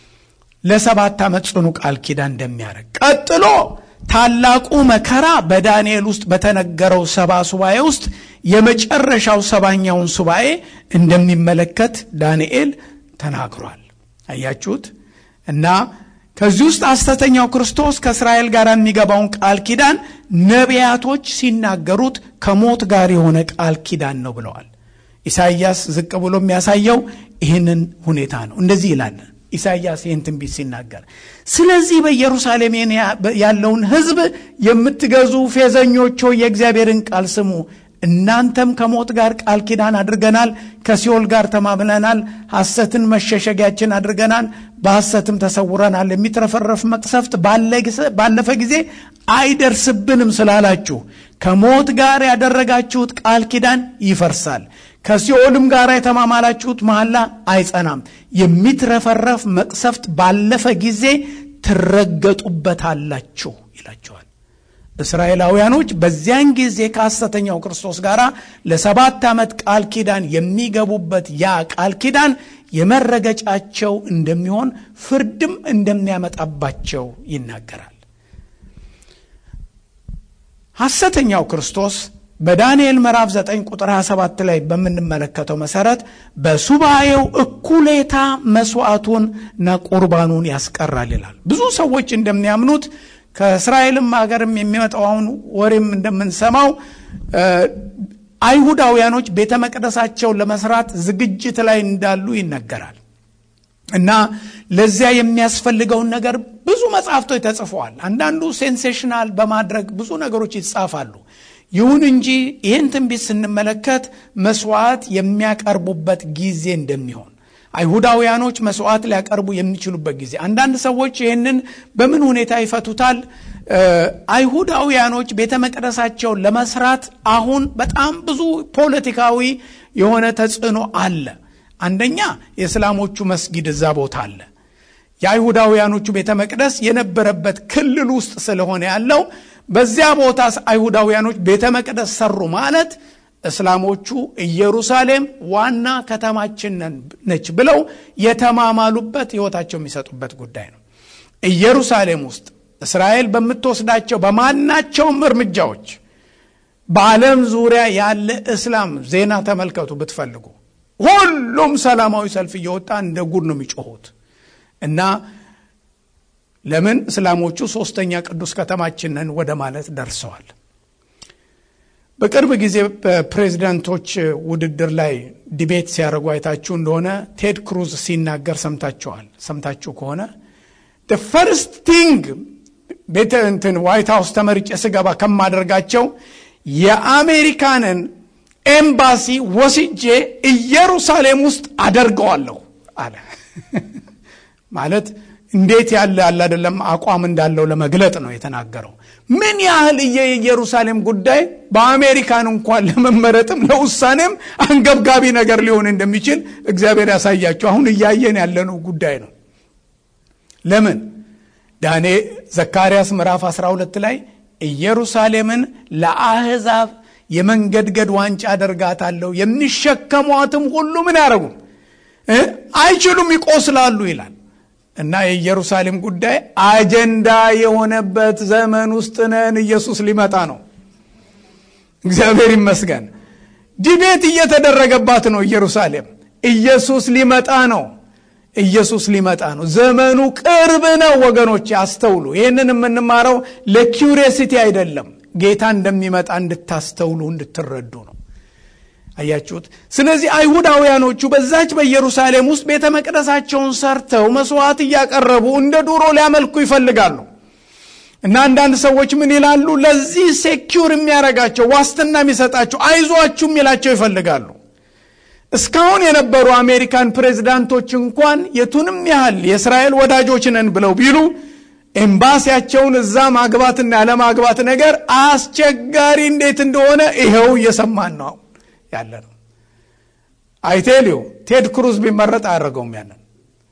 ለሰባት ዓመት ጽኑ ቃል ኪዳን እንደሚያደርግ ቀጥሎ ታላቁ መከራ በዳንኤል ውስጥ በተነገረው ሰባ ሱባኤ ውስጥ የመጨረሻው ሰባኛውን ሱባኤ እንደሚመለከት ዳንኤል ተናግሯል። አያችሁት? እና ከዚህ ውስጥ ሐሰተኛው ክርስቶስ ከእስራኤል ጋር የሚገባውን ቃል ኪዳን ነቢያቶች ሲናገሩት ከሞት ጋር የሆነ ቃል ኪዳን ነው ብለዋል። ኢሳይያስ ዝቅ ብሎ የሚያሳየው ይህንን ሁኔታ ነው። እንደዚህ ይላል ኢሳይያስ ይህን ትንቢት ሲናገር፣ ስለዚህ በኢየሩሳሌም ያለውን ሕዝብ የምትገዙ ፌዘኞች ሆይ የእግዚአብሔርን ቃል ስሙ። እናንተም ከሞት ጋር ቃል ኪዳን አድርገናል፣ ከሲኦል ጋር ተማምለናል፣ ሐሰትን መሸሸጊያችን አድርገናል፣ በሐሰትም ተሰውረናል። የሚትረፈረፍ መቅሰፍት ባለፈ ጊዜ አይደርስብንም ስላላችሁ ከሞት ጋር ያደረጋችሁት ቃል ኪዳን ይፈርሳል፣ ከሲኦልም ጋር የተማማላችሁት መሐላ አይጸናም። የሚትረፈረፍ መቅሰፍት ባለፈ ጊዜ ትረገጡበታላችሁ ይላቸዋል። እስራኤላውያኖች በዚያን ጊዜ ከሐሰተኛው ክርስቶስ ጋር ለሰባት ዓመት ቃል ኪዳን የሚገቡበት ያ ቃል ኪዳን የመረገጫቸው እንደሚሆን ፍርድም እንደሚያመጣባቸው ይናገራል። ሐሰተኛው ክርስቶስ በዳንኤል ምዕራፍ 9 ቁጥር 27 ላይ በምንመለከተው መሰረት በሱባኤው እኩሌታ መስዋዕቱንና ቁርባኑን ያስቀራል ይላል። ብዙ ሰዎች እንደሚያምኑት ከእስራኤልም ሀገርም የሚመጣው አሁን ወሬም እንደምንሰማው አይሁዳውያኖች ቤተ መቅደሳቸውን ለመስራት ዝግጅት ላይ እንዳሉ ይነገራል። እና ለዚያ የሚያስፈልገውን ነገር ብዙ መጽሐፍቶች ተጽፈዋል። አንዳንዱ ሴንሴሽናል በማድረግ ብዙ ነገሮች ይጻፋሉ። ይሁን እንጂ ይህን ትንቢት ስንመለከት መስዋዕት የሚያቀርቡበት ጊዜ እንደሚሆን አይሁዳውያኖች መስዋዕት ሊያቀርቡ የሚችሉበት ጊዜ አንዳንድ ሰዎች ይህንን በምን ሁኔታ ይፈቱታል? አይሁዳውያኖች ቤተ መቅደሳቸውን ለመስራት አሁን በጣም ብዙ ፖለቲካዊ የሆነ ተጽዕኖ አለ። አንደኛ የእስላሞቹ መስጊድ እዛ ቦታ አለ። የአይሁዳውያኖቹ ቤተ መቅደስ የነበረበት ክልል ውስጥ ስለሆነ ያለው በዚያ ቦታ አይሁዳውያኖች ቤተ መቅደስ ሰሩ ማለት እስላሞቹ ኢየሩሳሌም ዋና ከተማችን ነች ብለው የተማማሉበት ሕይወታቸው የሚሰጡበት ጉዳይ ነው። ኢየሩሳሌም ውስጥ እስራኤል በምትወስዳቸው በማናቸውም እርምጃዎች በዓለም ዙሪያ ያለ እስላም ዜና ተመልከቱ ብትፈልጉ፣ ሁሉም ሰላማዊ ሰልፍ እየወጣ እንደ ጉድ ነው የሚጮሁት እና ለምን እስላሞቹ ሶስተኛ ቅዱስ ከተማችን ነን ወደ ማለት ደርሰዋል። በቅርብ ጊዜ በፕሬዚዳንቶች ውድድር ላይ ዲቤት ሲያደርጉ አይታችሁ እንደሆነ ቴድ ክሩዝ ሲናገር ሰምታችኋል። ሰምታችሁ ከሆነ ፈርስት ቲንግ ቤተ እንትን ዋይት ሀውስ ተመርጬ ስገባ ከማደርጋቸው የአሜሪካንን ኤምባሲ ወስጄ ኢየሩሳሌም ውስጥ አደርገዋለሁ አለ። ማለት እንዴት ያለ ያለ አይደለም አቋም እንዳለው ለመግለጥ ነው የተናገረው። ምን ያህል የኢየሩሳሌም ጉዳይ በአሜሪካን እንኳን ለመመረጥም ለውሳኔም አንገብጋቢ ነገር ሊሆን እንደሚችል እግዚአብሔር ያሳያቸው። አሁን እያየን ያለነው ጉዳይ ነው። ለምን ዳኔ ዘካርያስ ምዕራፍ 12 ላይ ኢየሩሳሌምን ለአሕዛብ የመንገድገድ ዋንጫ አደርጋታለሁ፣ የሚሸከሟትም ሁሉ ምን ያደረጉ አይችሉም፣ ይቆስላሉ ይላል። እና የኢየሩሳሌም ጉዳይ አጀንዳ የሆነበት ዘመን ውስጥ ነን። ኢየሱስ ሊመጣ ነው። እግዚአብሔር ይመስገን። ዲቤት እየተደረገባት ነው ኢየሩሳሌም። ኢየሱስ ሊመጣ ነው። ኢየሱስ ሊመጣ ነው። ዘመኑ ቅርብ ነው ወገኖች፣ አስተውሉ። ይህንን የምንማረው ለኪውሪየሲቲ አይደለም፣ ጌታ እንደሚመጣ እንድታስተውሉ እንድትረዱ ነው። አያችሁት? ስለዚህ አይሁዳውያኖቹ በዛች በኢየሩሳሌም ውስጥ ቤተ መቅደሳቸውን ሰርተው መስዋዕት እያቀረቡ እንደ ዱሮ ሊያመልኩ ይፈልጋሉ። እና አንዳንድ ሰዎች ምን ይላሉ? ለዚህ ሴኪውር የሚያረጋቸው ዋስትና የሚሰጣቸው አይዟችሁ የሚላቸው ይፈልጋሉ። እስካሁን የነበሩ አሜሪካን ፕሬዚዳንቶች እንኳን የቱንም ያህል የእስራኤል ወዳጆች ነን ብለው ቢሉ ኤምባሲያቸውን እዛ ማግባትና ያለማግባት ነገር አስቸጋሪ እንዴት እንደሆነ ይኸው እየሰማን ነው ያለ ነው። አይቴልዩ ቴድ ክሩዝ ቢመረጥ አያደርገውም፣ ያንን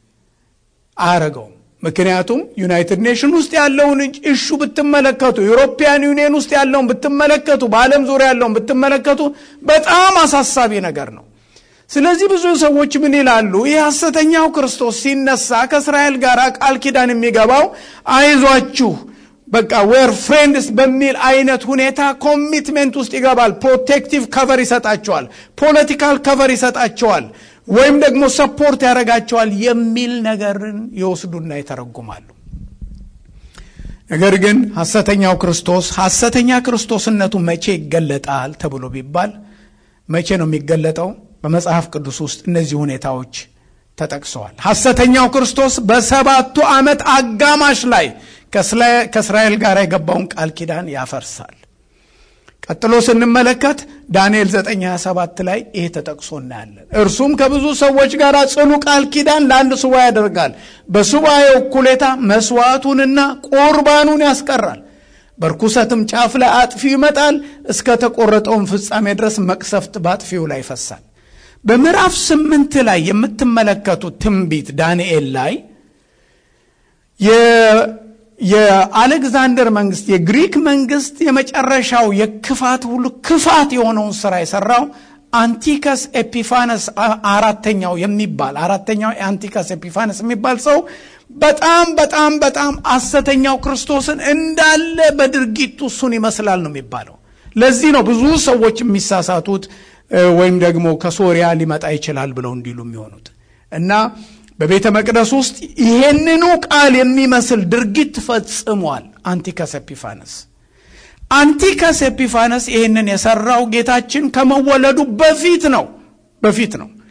አያደርገውም። ምክንያቱም ዩናይትድ ኔሽን ውስጥ ያለውን እሹ ብትመለከቱ፣ ዩሮፒያን ዩኒየን ውስጥ ያለውን ብትመለከቱ፣ በዓለም ዙሪያ ያለውን ብትመለከቱ በጣም አሳሳቢ ነገር ነው። ስለዚህ ብዙ ሰዎች ምን ይላሉ? ይህ ሐሰተኛው ክርስቶስ ሲነሳ ከእስራኤል ጋር ቃል ኪዳን የሚገባው አይዟችሁ በቃ ዌር ፍሬንድስ በሚል አይነት ሁኔታ ኮሚትሜንት ውስጥ ይገባል። ፕሮቴክቲቭ ከቨር ይሰጣቸዋል፣ ፖለቲካል ከቨር ይሰጣቸዋል፣ ወይም ደግሞ ሰፖርት ያደርጋቸዋል የሚል ነገርን ይወስዱና ይተረጉማሉ። ነገር ግን ሐሰተኛው ክርስቶስ ሐሰተኛ ክርስቶስነቱ መቼ ይገለጣል ተብሎ ቢባል መቼ ነው የሚገለጠው? በመጽሐፍ ቅዱስ ውስጥ እነዚህ ሁኔታዎች ተጠቅሰዋል። ሐሰተኛው ክርስቶስ በሰባቱ ዓመት አጋማሽ ላይ ከእስራኤል ጋር የገባውን ቃል ኪዳን ያፈርሳል። ቀጥሎ ስንመለከት ዳንኤል 927 ላይ ይሄ ተጠቅሶ እናያለን። እርሱም ከብዙ ሰዎች ጋር ጽኑ ቃል ኪዳን ለአንድ ሱባኤ ያደርጋል። በሱባኤው እኩሌታ መስዋዕቱንና ቁርባኑን ያስቀራል። በርኩሰትም ጫፍ ላይ አጥፊው ይመጣል። እስከ ተቆረጠውን ፍጻሜ ድረስ መቅሰፍት በአጥፊው ላይ ይፈሳል። በምዕራፍ ስምንት ላይ የምትመለከቱት ትንቢት ዳንኤል ላይ የአሌክዛንደር መንግስት የግሪክ መንግስት የመጨረሻው የክፋት ሁሉ ክፋት የሆነውን ስራ የሰራው አንቲከስ ኤፒፋነስ አራተኛው የሚባል አራተኛው የአንቲከስ ኤፒፋነስ የሚባል ሰው በጣም በጣም በጣም ሐሰተኛው ክርስቶስን እንዳለ በድርጊቱ እሱን ይመስላል ነው የሚባለው። ለዚህ ነው ብዙ ሰዎች የሚሳሳቱት ወይም ደግሞ ከሶሪያ ሊመጣ ይችላል ብለው እንዲሉ የሚሆኑት እና በቤተ መቅደስ ውስጥ ይሄንኑ ቃል የሚመስል ድርጊት ፈጽሟል አንቲከስ ኤፒፋነስ። አንቲከስ ኤፒፋነስ ይህንን የሰራው ጌታችን ከመወለዱ በፊት ነው በፊት ነው።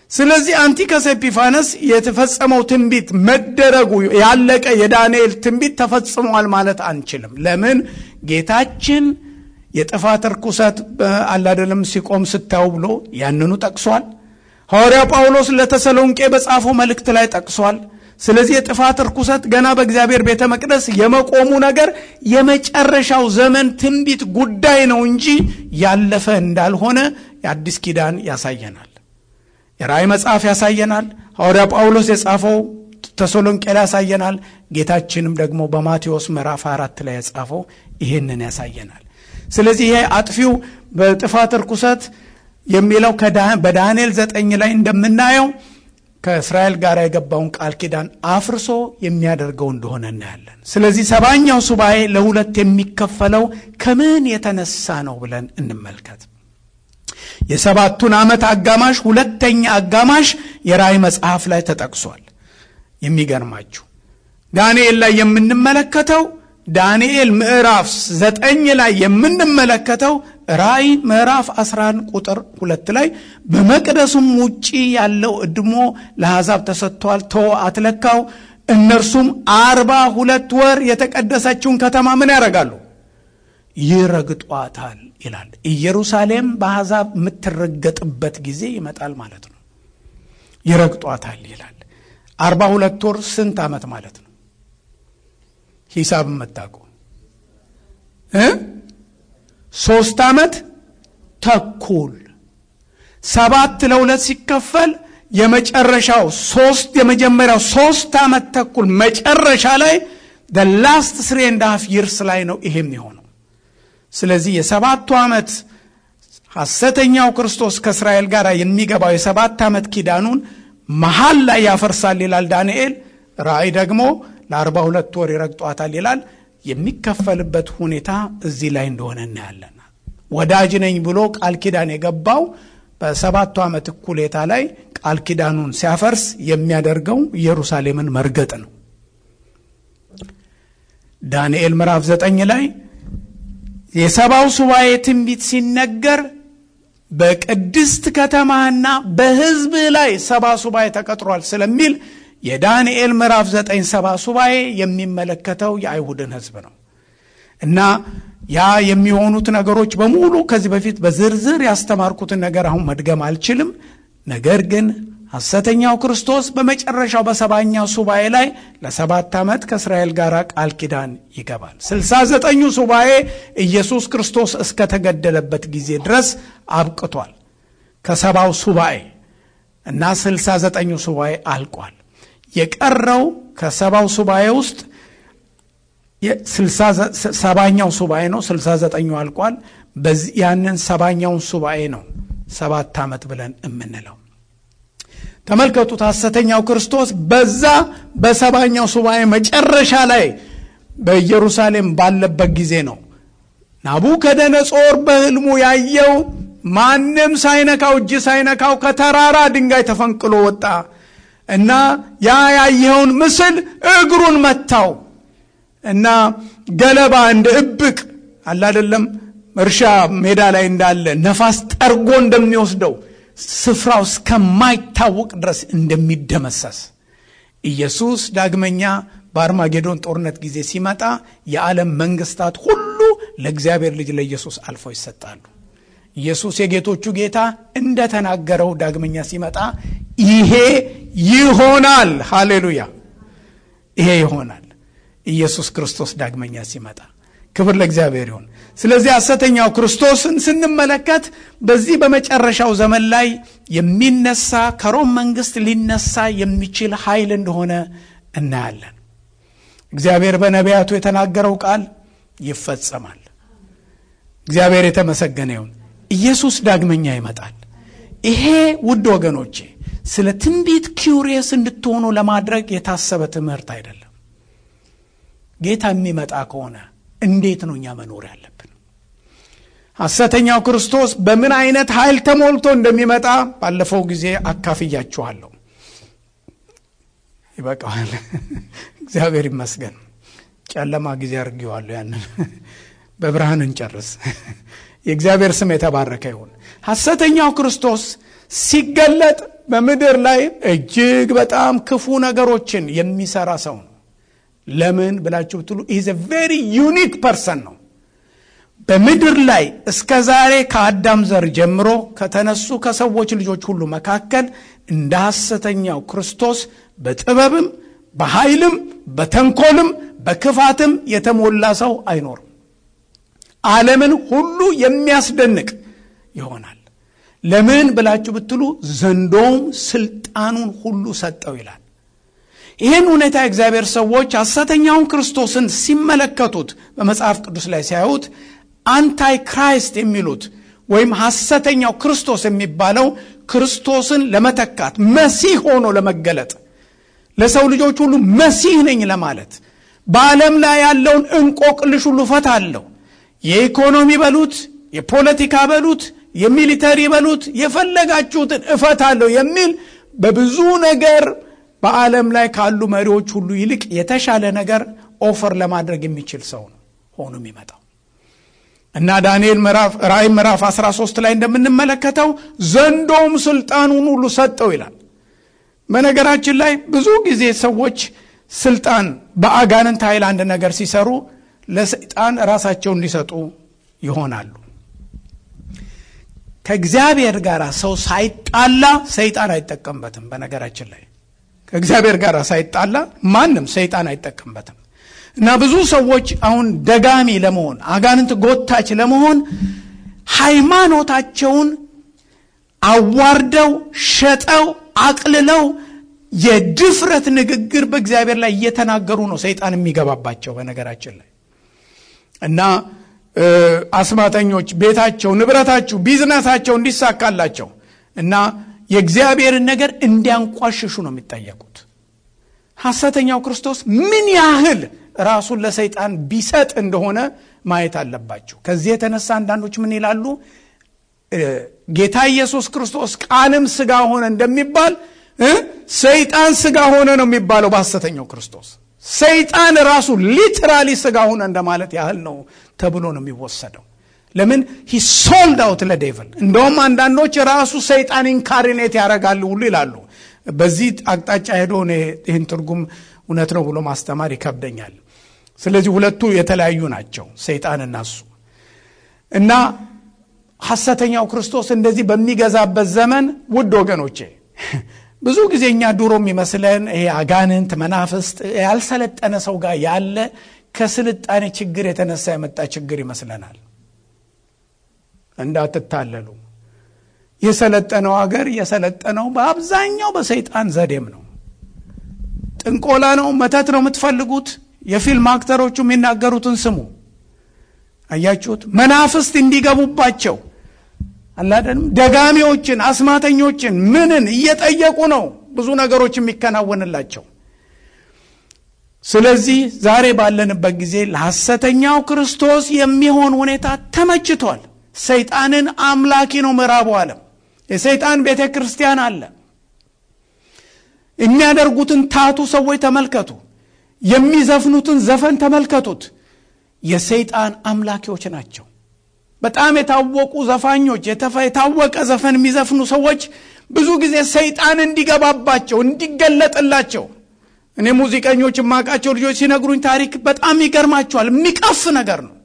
ስለዚህ አንቲከስ ኤጲፋነስ የተፈጸመው ትንቢት መደረጉ ያለቀ የዳንኤል ትንቢት ተፈጽሟል ማለት አንችልም። ለምን ጌታችን የጥፋት ርኩሰት አላደለም ሲቆም ስታዩ ብሎ ያንኑ ጠቅሷል። ሐዋርያ ጳውሎስ ለተሰሎንቄ በጻፈው መልእክት ላይ ጠቅሷል። ስለዚህ የጥፋት ርኩሰት ገና በእግዚአብሔር ቤተ መቅደስ የመቆሙ ነገር የመጨረሻው ዘመን ትንቢት ጉዳይ ነው እንጂ ያለፈ እንዳልሆነ የአዲስ ኪዳን ያሳየናል። የራእይ መጽሐፍ ያሳየናል። ሐዋርያ ጳውሎስ የጻፈው ተሰሎንቄ ላይ ያሳየናል። ጌታችንም ደግሞ በማቴዎስ ምዕራፍ አራት ላይ የጻፈው ይህንን ያሳየናል። ስለዚህ ይሄ አጥፊው በጥፋት ርኩሰት የሚለው በዳንኤል ዘጠኝ ላይ እንደምናየው ከእስራኤል ጋር የገባውን ቃል ኪዳን አፍርሶ የሚያደርገው እንደሆነ እናያለን። ስለዚህ ሰባኛው ሱባኤ ለሁለት የሚከፈለው ከምን የተነሳ ነው ብለን እንመልከት። የሰባቱን ዓመት አጋማሽ ሁለተኛ አጋማሽ የራእይ መጽሐፍ ላይ ተጠቅሷል። የሚገርማችሁ ዳንኤል ላይ የምንመለከተው ዳንኤል ምዕራፍ ዘጠኝ ላይ የምንመለከተው ራእይ ምዕራፍ 11 ቁጥር ሁለት ላይ በመቅደሱም ውጪ ያለው እድሞ ለአሕዛብ ተሰጥቷል፣ ተወ አትለካው። እነርሱም አርባ ሁለት ወር የተቀደሰችውን ከተማ ምን ያደርጋሉ? ይረግጧታል ይላል። ኢየሩሳሌም በአሕዛብ የምትረገጥበት ጊዜ ይመጣል ማለት ነው። ይረግጧታል ይላል። አርባ ሁለት ወር ስንት ዓመት ማለት ነው? ሂሳብ የምታውቁ እ ሶስት ዓመት ተኩል ሰባት ለሁለት ሲከፈል የመጨረሻው ሶስት የመጀመሪያው ሶስት ዓመት ተኩል መጨረሻ ላይ ደ ላስት ስሪ ኤንድ ሃፍ ይርስ ላይ ነው ይሄም የሆነው። ስለዚህ የሰባቱ ዓመት ሐሰተኛው ክርስቶስ ከእስራኤል ጋር የሚገባው የሰባት ዓመት ኪዳኑን መሀል ላይ ያፈርሳል ይላል ዳንኤል። ራእይ ደግሞ ለአርባ ሁለት ወር ይረግጧታል ይላል። የሚከፈልበት ሁኔታ እዚህ ላይ እንደሆነ እናያለን። ወዳጅ ነኝ ብሎ ቃል ኪዳን የገባው በሰባቱ ዓመት እኩሌታ ላይ ቃል ኪዳኑን ሲያፈርስ የሚያደርገው ኢየሩሳሌምን መርገጥ ነው። ዳንኤል ምዕራፍ ዘጠኝ ላይ የሰባው ሱባኤ ትንቢት ሲነገር በቅድስት ከተማና በሕዝብ ላይ ሰባ ሱባኤ ተቀጥሯል ስለሚል የዳንኤል ምዕራፍ ዘጠኝ ሰባ ሱባኤ የሚመለከተው የአይሁድን ሕዝብ ነው እና ያ የሚሆኑት ነገሮች በሙሉ ከዚህ በፊት በዝርዝር ያስተማርኩትን ነገር አሁን መድገም አልችልም። ነገር ግን ሐሰተኛው ክርስቶስ በመጨረሻው በሰባኛው ሱባኤ ላይ ለሰባት ዓመት ከእስራኤል ጋር ቃል ኪዳን ይገባል። ስልሳ ዘጠኙ ሱባኤ ኢየሱስ ክርስቶስ እስከተገደለበት ጊዜ ድረስ አብቅቷል። ከሰባው ሱባኤ እና ስልሳ ዘጠኙ ሱባኤ አልቋል። የቀረው ከሰባው ሱባኤ ውስጥ ሰባኛው ሱባኤ ነው። ስልሳ ዘጠኙ አልቋል። በዚህ ያንን ሰባኛውን ሱባኤ ነው ሰባት ዓመት ብለን የምንለው። ተመልከቱት። ሐሰተኛው ክርስቶስ በዛ በሰባኛው ሱባኤ መጨረሻ ላይ በኢየሩሳሌም ባለበት ጊዜ ነው ናቡከደነጾር በሕልሙ ያየው ማንም ሳይነካው እጅ ሳይነካው ከተራራ ድንጋይ ተፈንቅሎ ወጣ እና ያ ያየኸውን ምስል እግሩን መታው እና ገለባ እንደ እብቅ አላደለም እርሻ ሜዳ ላይ እንዳለ ነፋስ ጠርጎ እንደሚወስደው ስፍራው እስከማይታወቅ ድረስ እንደሚደመሰስ ኢየሱስ ዳግመኛ በአርማጌዶን ጦርነት ጊዜ ሲመጣ የዓለም መንግስታት ሁሉ ለእግዚአብሔር ልጅ ለኢየሱስ አልፈው ይሰጣሉ። ኢየሱስ የጌቶቹ ጌታ እንደተናገረው ዳግመኛ ሲመጣ ይሄ ይሆናል። ሃሌሉያ! ይሄ ይሆናል። ኢየሱስ ክርስቶስ ዳግመኛ ሲመጣ ክብር ለእግዚአብሔር ይሁን። ስለዚህ ሐሰተኛው ክርስቶስን ስንመለከት በዚህ በመጨረሻው ዘመን ላይ የሚነሳ ከሮም መንግስት ሊነሳ የሚችል ኃይል እንደሆነ እናያለን። እግዚአብሔር በነቢያቱ የተናገረው ቃል ይፈጸማል። እግዚአብሔር የተመሰገነ ይሁን። ኢየሱስ ዳግመኛ ይመጣል። ይሄ ውድ ወገኖቼ ስለ ትንቢት ኪውሪየስ እንድትሆኑ ለማድረግ የታሰበ ትምህርት አይደለም። ጌታ የሚመጣ ከሆነ እንዴት ነው እኛ መኖር ያለብን? ሐሰተኛው ክርስቶስ በምን አይነት ኃይል ተሞልቶ እንደሚመጣ ባለፈው ጊዜ አካፍያችኋለሁ። ይበቃዋል። እግዚአብሔር ይመስገን። ጨለማ ጊዜ አድርጌዋለሁ። ያንን በብርሃን እንጨርስ። የእግዚአብሔር ስም የተባረከ ይሁን። ሐሰተኛው ክርስቶስ ሲገለጥ በምድር ላይ እጅግ በጣም ክፉ ነገሮችን የሚሰራ ሰው ነው። ለምን ብላችሁ ብትሉ ኢዝ ቬሪ ዩኒክ ፐርሰን ነው። በምድር ላይ እስከ ዛሬ ከአዳም ዘር ጀምሮ ከተነሱ ከሰዎች ልጆች ሁሉ መካከል እንደ ሐሰተኛው ክርስቶስ በጥበብም በኃይልም በተንኮልም በክፋትም የተሞላ ሰው አይኖርም። ዓለምን ሁሉ የሚያስደንቅ ይሆናል። ለምን ብላችሁ ብትሉ ዘንዶውም ስልጣኑን ሁሉ ሰጠው ይላል። ይህን ሁኔታ የእግዚአብሔር ሰዎች ሐሰተኛውን ክርስቶስን ሲመለከቱት በመጽሐፍ ቅዱስ ላይ ሲያዩት አንታይ ክራይስት የሚሉት ወይም ሐሰተኛው ክርስቶስ የሚባለው ክርስቶስን ለመተካት መሲህ ሆኖ ለመገለጥ ለሰው ልጆች ሁሉ መሲህ ነኝ ለማለት በዓለም ላይ ያለውን እንቆቅልሽ ሁሉ እፈታለሁ፣ የኢኮኖሚ በሉት፣ የፖለቲካ በሉት፣ የሚሊተሪ በሉት፣ የፈለጋችሁትን እፈታለሁ የሚል በብዙ ነገር በዓለም ላይ ካሉ መሪዎች ሁሉ ይልቅ የተሻለ ነገር ኦፈር ለማድረግ የሚችል ሰው ነው ሆኖ የሚመጣው እና ዳንኤል ራእይ ምዕራፍ 13 ላይ እንደምንመለከተው ዘንዶም ስልጣኑን ሁሉ ሰጠው ይላል። በነገራችን ላይ ብዙ ጊዜ ሰዎች ስልጣን በአጋንንት ኃይል አንድ ነገር ሲሰሩ ለሰይጣን ራሳቸውን ሊሰጡ ይሆናሉ። ከእግዚአብሔር ጋር ሰው ሳይጣላ ሰይጣን አይጠቀምበትም። በነገራችን ላይ ከእግዚአብሔር ጋር ሳይጣላ ማንም ሰይጣን አይጠቀምበትም። እና ብዙ ሰዎች አሁን ደጋሚ ለመሆን አጋንንት ጎታች ለመሆን ሃይማኖታቸውን አዋርደው ሸጠው አቅልለው የድፍረት ንግግር በእግዚአብሔር ላይ እየተናገሩ ነው ሰይጣን የሚገባባቸው። በነገራችን ላይ እና አስማተኞች ቤታቸው፣ ንብረታቸው፣ ቢዝነሳቸው እንዲሳካላቸው እና የእግዚአብሔርን ነገር እንዲያንቋሽሹ ነው የሚጠየቁት። ሐሰተኛው ክርስቶስ ምን ያህል ራሱን ለሰይጣን ቢሰጥ እንደሆነ ማየት አለባቸው። ከዚህ የተነሳ አንዳንዶች ምን ይላሉ? ጌታ ኢየሱስ ክርስቶስ ቃልም ስጋ ሆነ እንደሚባል ሰይጣን ስጋ ሆነ ነው የሚባለው በሐሰተኛው ክርስቶስ። ሰይጣን ራሱ ሊትራሊ ስጋ ሆነ እንደማለት ያህል ነው ተብሎ ነው የሚወሰደው። ለምን ሂ ሶልድ አውት ለዴቭል። እንደውም አንዳንዶች ራሱ ሰይጣን ኢንካሪኔት ያደርጋሉ ሁሉ ይላሉ። በዚህ አቅጣጫ ሄዶ ይህን ትርጉም እውነት ነው ብሎ ማስተማር ይከብደኛል። ስለዚህ ሁለቱ የተለያዩ ናቸው፣ ሰይጣንና እሱ እና ሐሰተኛው ክርስቶስ እንደዚህ በሚገዛበት ዘመን ውድ ወገኖቼ ብዙ ጊዜ እኛ ድሮ የሚመስለን ይሄ አጋንንት መናፍስት ያልሰለጠነ ሰው ጋር ያለ ከስልጣኔ ችግር የተነሳ የመጣ ችግር ይመስለናል። እንዳትታለሉ። የሰለጠነው ሀገር የሰለጠነው በአብዛኛው በሰይጣን ዘዴም ነው። ጥንቆላ ነው፣ መተት ነው የምትፈልጉት። የፊልም አክተሮቹ የሚናገሩትን ስሙ። አያችሁት? መናፍስት እንዲገቡባቸው አላደንም ደጋሚዎችን፣ አስማተኞችን ምንን እየጠየቁ ነው ብዙ ነገሮች የሚከናወንላቸው። ስለዚህ ዛሬ ባለንበት ጊዜ ለሐሰተኛው ክርስቶስ የሚሆን ሁኔታ ተመችቷል። ሰይጣንን አምላኪ ነው ምዕራቡ ዓለም። የሰይጣን ቤተ ክርስቲያን አለ። የሚያደርጉትን ታቱ ሰዎች ተመልከቱ። የሚዘፍኑትን ዘፈን ተመልከቱት። የሰይጣን አምላኪዎች ናቸው። በጣም የታወቁ ዘፋኞች፣ የታወቀ ዘፈን የሚዘፍኑ ሰዎች ብዙ ጊዜ ሰይጣን እንዲገባባቸው እንዲገለጥላቸው እኔ ሙዚቀኞች የማውቃቸው ልጆች ሲነግሩኝ ታሪክ በጣም ይገርማቸዋል። የሚቀፍ ነገር ነው።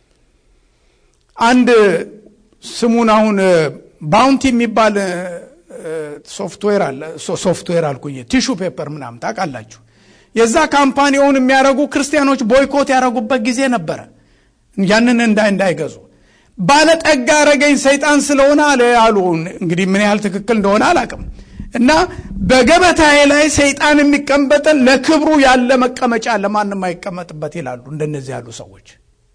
አንድ ስሙን አሁን ባውንቲ የሚባል ሶፍትዌር አለ። ሶፍትዌር አልኩኝ፣ ቲሹ ፔፐር ምናምን ታውቃላችሁ። የዛ ካምፓኒውን የሚያደርጉ ክርስቲያኖች ቦይኮት ያደረጉበት ጊዜ ነበረ፣ ያንን እንዳይ እንዳይገዙ ባለጠጋ አረገኝ ሰይጣን ስለሆነ አለ አሉ። እንግዲህ ምን ያህል ትክክል እንደሆነ አላውቅም። እና በገበታዬ ላይ ሰይጣን የሚቀመጠን ለክብሩ ያለ መቀመጫ ለማንም አይቀመጥበት ይላሉ። እንደነዚህ ያሉ ሰዎች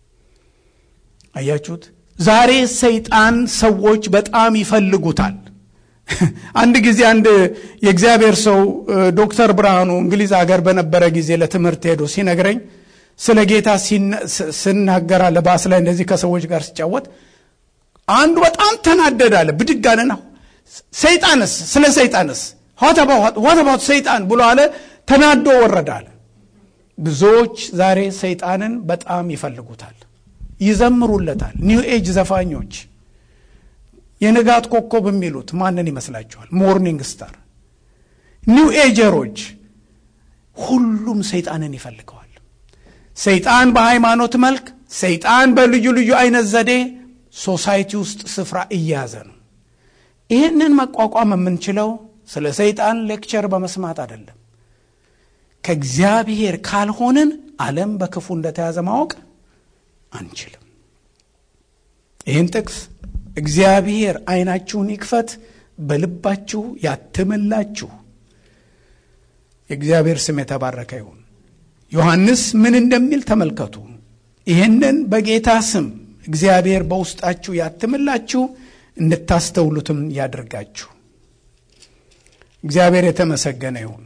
አያችሁት። ዛሬ ሰይጣን ሰዎች በጣም ይፈልጉታል። አንድ ጊዜ አንድ የእግዚአብሔር ሰው ዶክተር ብርሃኑ እንግሊዝ ሀገር በነበረ ጊዜ ለትምህርት ሄዶ ሲነግረኝ ስለ ጌታ ስናገራ ለባስ ላይ እንደዚህ ከሰዎች ጋር ሲጫወት አንዱ በጣም ተናደዳለ። ብድግ አለና ሰይጣንስ ስለ ሰይጣንስ ዋት ሰይጣን ብሎ አለ። ተናዶ ወረዳለ። ብዙዎች ዛሬ ሰይጣንን በጣም ይፈልጉታል፣ ይዘምሩለታል። ኒው ኤጅ ዘፋኞች የንጋት ኮከብ የሚሉት ማንን ይመስላችኋል? ሞርኒንግ ስታር፣ ኒው ኤጀሮች፣ ሁሉም ሰይጣንን ይፈልገዋል። ሰይጣን በሃይማኖት መልክ፣ ሰይጣን በልዩ ልዩ አይነት ዘዴ ሶሳይቲ ውስጥ ስፍራ እየያዘ ነው። ይህንን መቋቋም የምንችለው ስለ ሰይጣን ሌክቸር በመስማት አይደለም። ከእግዚአብሔር ካልሆንን ዓለም በክፉ እንደተያዘ ማወቅ አንችልም። ይህን ጥቅስ እግዚአብሔር ዓይናችሁን ይክፈት በልባችሁ ያትምላችሁ። የእግዚአብሔር ስም የተባረከ ይሁን። ዮሐንስ ምን እንደሚል ተመልከቱ። ይህንን በጌታ ስም እግዚአብሔር በውስጣችሁ ያትምላችሁ እንድታስተውሉትም ያደርጋችሁ። እግዚአብሔር የተመሰገነ ይሁን።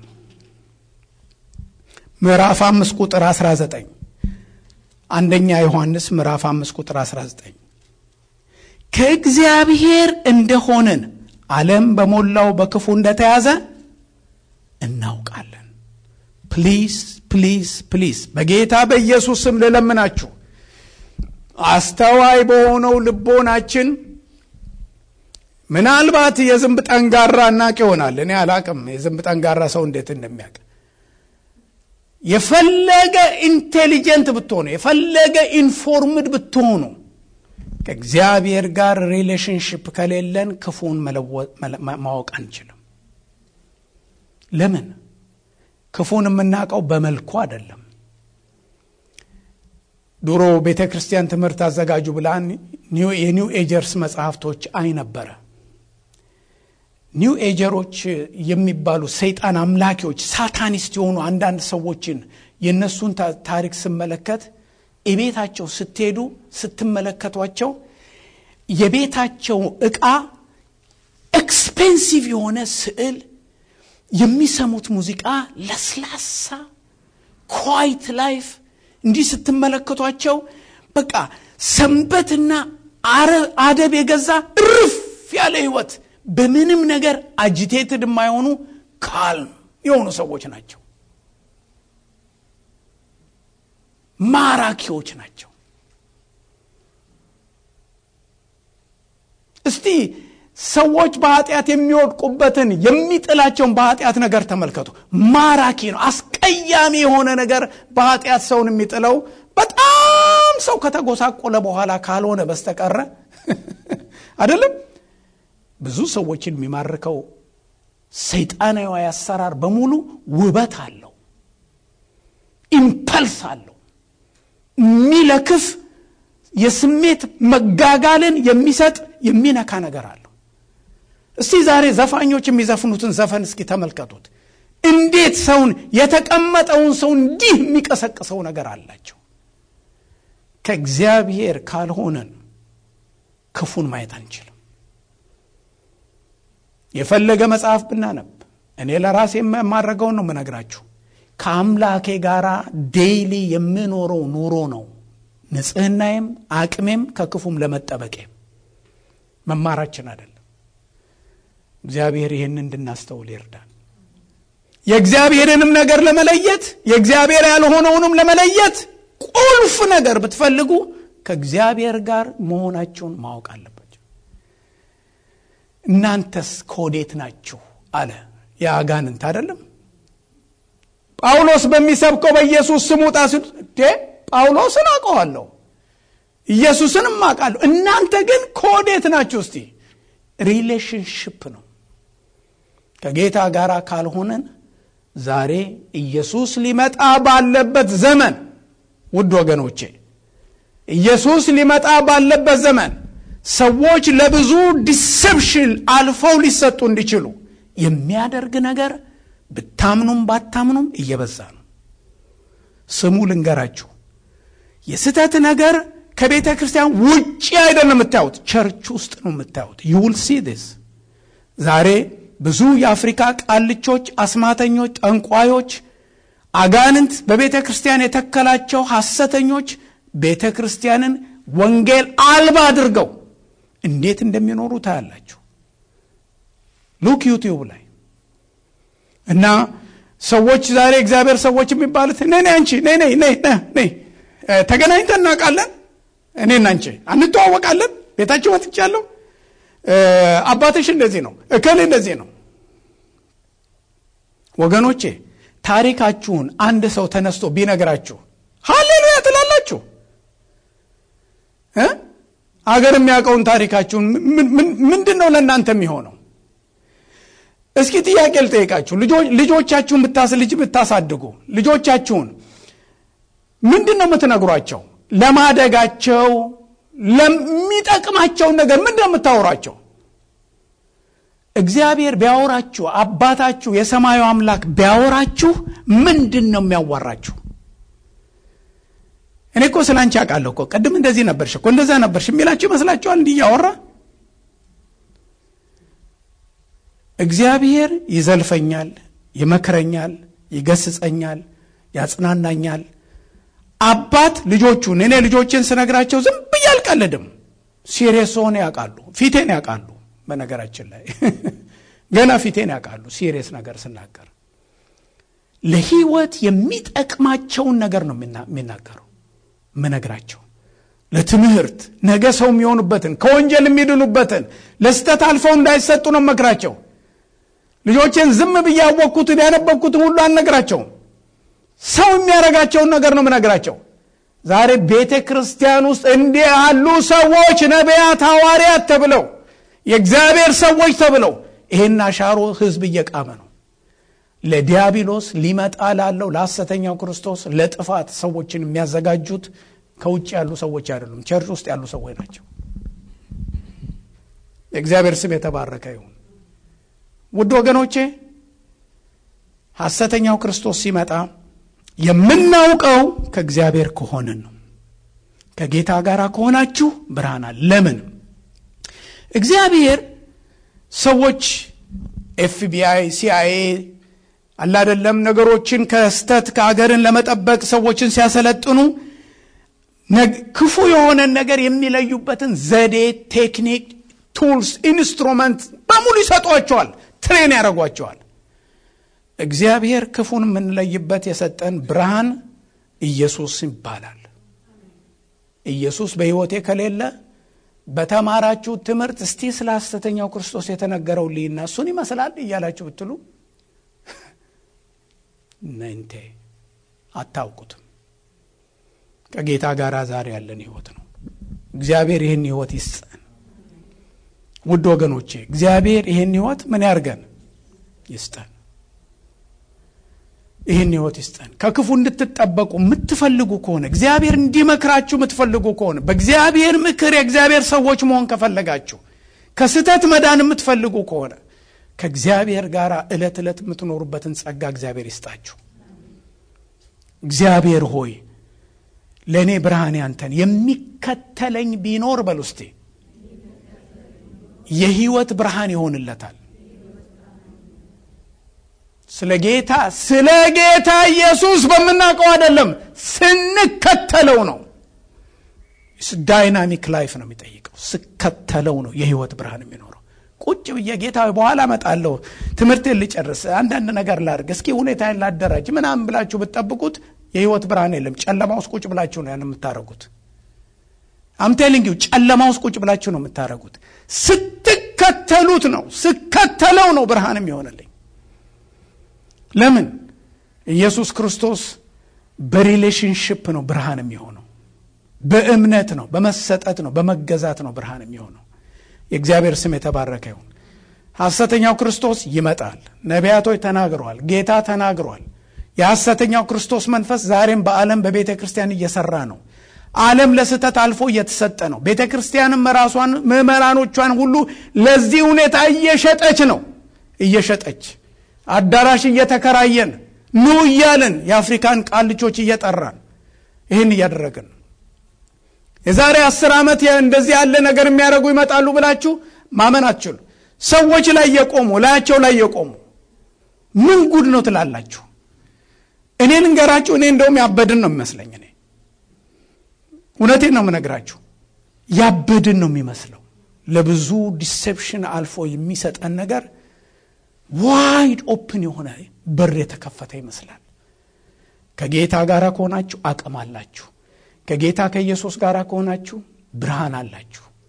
ምዕራፍ አምስት ቁጥር 19 አንደኛ ዮሐንስ ምዕራፍ አምስት ቁጥር 19 ከእግዚአብሔር እንደሆንን ዓለም በሞላው በክፉ እንደተያዘ እናውቃለን። ፕሊዝ ፕሊዝ ፕሊዝ በጌታ በኢየሱስ ስም ልለምናችሁ አስተዋይ በሆነው ልቦናችን ምናልባት የዝንብ ጠንጋራ እናቅ ይሆናል። እኔ አላቅም የዝንብ ጠንጋራ ሰው እንዴት እንደሚያውቅ። የፈለገ ኢንቴሊጀንት ብትሆኑ፣ የፈለገ ኢንፎርምድ ብትሆኑ ከእግዚአብሔር ጋር ሪሌሽንሽፕ ከሌለን ክፉን ማወቅ አንችልም። ለምን? ክፉን የምናውቀው በመልኩ አይደለም። ድሮ ቤተ ክርስቲያን ትምህርት አዘጋጁ ብላን የኒው ኤጀርስ መጽሐፍቶች አይ ነበረ። ኒው ኤጀሮች የሚባሉ ሰይጣን አምላኪዎች ሳታኒስት የሆኑ አንዳንድ ሰዎችን የእነሱን ታሪክ ስመለከት የቤታቸው ስትሄዱ ስትመለከቷቸው የቤታቸው ዕቃ ኤክስፔንሲቭ የሆነ ስዕል፣ የሚሰሙት ሙዚቃ ለስላሳ ኳይት ላይፍ እንዲህ ስትመለከቷቸው በቃ ሰንበትና አደብ የገዛ እርፍ ያለ ህይወት በምንም ነገር አጂቴትድ የማይሆኑ ካልም የሆኑ ሰዎች ናቸው። ማራኪዎች ናቸው። እስቲ ሰዎች በኃጢአት የሚወድቁበትን የሚጥላቸውን በኃጢአት ነገር ተመልከቱ። ማራኪ ነው። አስቀያሚ የሆነ ነገር በኃጢአት ሰውን የሚጥለው በጣም ሰው ከተጎሳቆለ በኋላ ካልሆነ በስተቀረ አይደለም። ብዙ ሰዎችን የሚማርከው ሰይጣናዊ አሰራር በሙሉ ውበት አለው፣ ኢምፐልስ አለው፣ የሚለክፍ የስሜት መጋጋልን የሚሰጥ የሚነካ ነገር አለው። እስቲ ዛሬ ዘፋኞች የሚዘፍኑትን ዘፈን እስኪ ተመልከቱት። እንዴት ሰውን የተቀመጠውን ሰው እንዲህ የሚቀሰቅሰው ነገር አላቸው። ከእግዚአብሔር ካልሆነን ክፉን ማየት አንችልም። የፈለገ መጽሐፍ ብናነብ እኔ ለራሴ የማድረገውን ነው የምነግራችሁ። ከአምላኬ ጋር ዴይሊ የምኖረው ኑሮ ነው ንጽህናዬም አቅሜም ከክፉም ለመጠበቄም መማራችን አይደለም። እግዚአብሔር ይህን እንድናስተውል ይርዳል። የእግዚአብሔርንም ነገር ለመለየት የእግዚአብሔር ያልሆነውንም ለመለየት ቁልፍ ነገር ብትፈልጉ ከእግዚአብሔር ጋር መሆናቸውን ማወቅ አለባቸው። እናንተስ ከወዴት ናችሁ አለ የአጋንንት አይደለም። ጳውሎስ በሚሰብከው በኢየሱስ ስም ውጣ ሲሉ ጳውሎስን አውቀዋለሁ ኢየሱስንም አውቃለሁ። እናንተ ግን ከወዴት ናችሁ? እስቲ ሪሌሽንሽፕ ነው። ከጌታ ጋር ካልሆነን ዛሬ ኢየሱስ ሊመጣ ባለበት ዘመን ውድ ወገኖቼ፣ ኢየሱስ ሊመጣ ባለበት ዘመን ሰዎች ለብዙ ዲሰፕሽን አልፈው ሊሰጡ እንዲችሉ የሚያደርግ ነገር ብታምኑም ባታምኑም እየበዛ ነው። ስሙ ልንገራችሁ፣ የስተት ነገር ከቤተ ክርስቲያን ውጭ አይደለም የምታዩት፣ ቸርች ውስጥ ነው የምታዩት። ዩውል ሲ ዲስ ዛሬ ብዙ የአፍሪካ ቃልቾች፣ አስማተኞች፣ ጠንቋዮች፣ አጋንንት በቤተ ክርስቲያን የተከላቸው ሐሰተኞች ቤተ ክርስቲያንን ወንጌል አልባ አድርገው እንዴት እንደሚኖሩ ታያላችሁ። ሉክ ዩቲዩብ ላይ እና ሰዎች ዛሬ እግዚአብሔር ሰዎች የሚባሉት ነይ ነይ አንቺ ነይ ነይ ነይ ነይ ተገናኝተን እናውቃለን። እኔና አንቺ አንተዋወቃለን። ቤታችሁ መጥቻለሁ። አባትሽ እንደዚህ ነው፣ እከሌ እንደዚህ ነው። ወገኖቼ ታሪካችሁን አንድ ሰው ተነስቶ ቢነግራችሁ ሀሌሉያ ትላላችሁ? አገር የሚያውቀውን ታሪካችሁን ምንድን ነው ለእናንተ የሚሆነው? እስኪ ጥያቄ ልጠይቃችሁ። ልጆቻችሁን ልጅ ብታሳድጉ ልጆቻችሁን ምንድን ነው የምትነግሯቸው? ለማደጋቸው ለሚጠቅማቸውን ነገር ምንድን ነው የምታወሯቸው? እግዚአብሔር ቢያወራችሁ አባታችሁ የሰማዩ አምላክ ቢያወራችሁ ምንድን ነው የሚያዋራችሁ? እኔ እኮ ስለ አንቺ አውቃለሁ እኮ ቅድም እንደዚህ ነበርሽ እኮ እንደዛ ነበርሽ የሚላችሁ ይመስላችኋል? እንዲህ እያወራ እግዚአብሔር ይዘልፈኛል፣ ይመክረኛል፣ ይገስጸኛል፣ ያጽናናኛል። አባት ልጆቹን እኔ ልጆችን ስነግራቸው ዝም ብዬ አልቀልድም። ሲሪየስ ሆነ ያውቃሉ፣ ፊቴን ያውቃሉ። በነገራችን ላይ ገና ፊቴን ያውቃሉ። ሲሪየስ ነገር ስናገር ለህይወት የሚጠቅማቸውን ነገር ነው የሚናገረው ምነግራቸው ለትምህርት ነገ ሰው የሚሆኑበትን ከወንጀል የሚድኑበትን ለስተት አልፈው እንዳይሰጡ ነው መክራቸው። ልጆቼን ዝም ብዬ ያወቅኩትን ያነበብኩትን ሁሉ አልነግራቸውም። ሰው የሚያደርጋቸውን ነገር ነው ምነግራቸው። ዛሬ ቤተ ክርስቲያን ውስጥ እንዲህ ያሉ ሰዎች ነቢያት፣ ሐዋርያት ተብለው የእግዚአብሔር ሰዎች ተብለው ይሄን አሻሮ ህዝብ እየቃመ ነው። ለዲያብሎስ ሊመጣ ላለው ለሐሰተኛው ክርስቶስ ለጥፋት ሰዎችን የሚያዘጋጁት ከውጭ ያሉ ሰዎች አይደሉም፣ ቸርች ውስጥ ያሉ ሰዎች ናቸው። የእግዚአብሔር ስም የተባረከ ይሁን። ውድ ወገኖቼ ሐሰተኛው ክርስቶስ ሲመጣ የምናውቀው ከእግዚአብሔር ከሆንን ነው። ከጌታ ጋር ከሆናችሁ ብርሃን አለ። ለምን እግዚአብሔር ሰዎች ኤፍቢአይ፣ ሲአይኤ አላደለም ነገሮችን ከስተት ከአገርን ለመጠበቅ ሰዎችን ሲያሰለጥኑ ክፉ የሆነን ነገር የሚለዩበትን ዘዴ፣ ቴክኒክ፣ ቱልስ፣ ኢንስትሩመንት በሙሉ ይሰጧቸዋል፣ ትሬን ያደርጓቸዋል። እግዚአብሔር ክፉን የምንለይበት የሰጠን ብርሃን ኢየሱስ ይባላል። ኢየሱስ በሕይወቴ ከሌለ በተማራችሁ ትምህርት እስቲ ስለ ሐሰተኛው ክርስቶስ የተነገረው ልይና እሱን ይመስላል እያላችሁ ብትሉ ነንቴ አታውቁትም። ከጌታ ጋር ዛሬ ያለን ህይወት ነው። እግዚአብሔር ይህን ህይወት ይስጠን። ውድ ወገኖቼ እግዚአብሔር ይህን ህይወት ምን ያርገን? ይስጠን። ይህን ህይወት ይስጠን። ከክፉ እንድትጠበቁ የምትፈልጉ ከሆነ እግዚአብሔር እንዲመክራችሁ የምትፈልጉ ከሆነ በእግዚአብሔር ምክር የእግዚአብሔር ሰዎች መሆን ከፈለጋችሁ ከስህተት መዳን የምትፈልጉ ከሆነ ከእግዚአብሔር ጋር ዕለት ዕለት የምትኖሩበትን ጸጋ እግዚአብሔር ይስጣችሁ። እግዚአብሔር ሆይ ለእኔ ብርሃን ያንተን የሚከተለኝ ቢኖር በል ውስጤ የህይወት ብርሃን ይሆንለታል። ስለ ጌታ ስለ ጌታ ኢየሱስ በምናውቀው አይደለም፣ ስንከተለው ነው። ዳይናሚክ ላይፍ ነው የሚጠይቀው። ስከተለው ነው የህይወት ብርሃን የሚኖረው። ቁጭ ብዬ ጌታ በኋላ እመጣለሁ፣ ትምህርቴን ልጨርስ፣ አንዳንድ ነገር ላድርግ፣ እስኪ ሁኔታዬን ላደራጅ ምናምን ብላችሁ ብትጠብቁት የህይወት ብርሃን የለም። ጨለማ ውስጥ ቁጭ ብላችሁ ነው ያን የምታደርጉት። አምቴሊንግ ጨለማ ውስጥ ቁጭ ብላችሁ ነው የምታደርጉት። ስትከተሉት ነው ስከተለው ነው ብርሃን የሚሆንልኝ። ለምን ኢየሱስ ክርስቶስ በሪሌሽንሽፕ ነው ብርሃን የሚሆነው። በእምነት ነው፣ በመሰጠት ነው፣ በመገዛት ነው ብርሃን የሚሆነው። የእግዚአብሔር ስም የተባረከ ይሁን። ሐሰተኛው ክርስቶስ ይመጣል። ነቢያቶች ተናግረዋል። ጌታ ተናግሯል። የሐሰተኛው ክርስቶስ መንፈስ ዛሬም በዓለም በቤተ ክርስቲያን እየሰራ ነው። ዓለም ለስህተት አልፎ እየተሰጠ ነው። ቤተ ክርስቲያንም ራሷን ምዕመናኖቿን ሁሉ ለዚህ ሁኔታ እየሸጠች ነው። እየሸጠች አዳራሽ እየተከራየን ኑ እያልን የአፍሪካን ቃልቾች እየጠራን ይህን እያደረግን የዛሬ አስር ዓመት እንደዚህ ያለ ነገር የሚያደርጉ ይመጣሉ ብላችሁ ማመን አትችሉ። ሰዎች ላይ የቆሙ ላያቸው ላይ የቆሙ ምን ጉድ ነው ትላላችሁ? እኔ ልንገራችሁ፣ እኔ እንደውም ያበድን ነው የሚመስለኝ። እኔ እውነቴን ነው የምነግራችሁ፣ ያበድን ነው የሚመስለው። ለብዙ ዲሴፕሽን አልፎ የሚሰጠን ነገር ዋይድ ኦፕን የሆነ በር የተከፈተ ይመስላል። ከጌታ ጋር ከሆናችሁ አቅም አላችሁ። ከጌታ ከኢየሱስ ጋር ከሆናችሁ ብርሃን አላችሁ።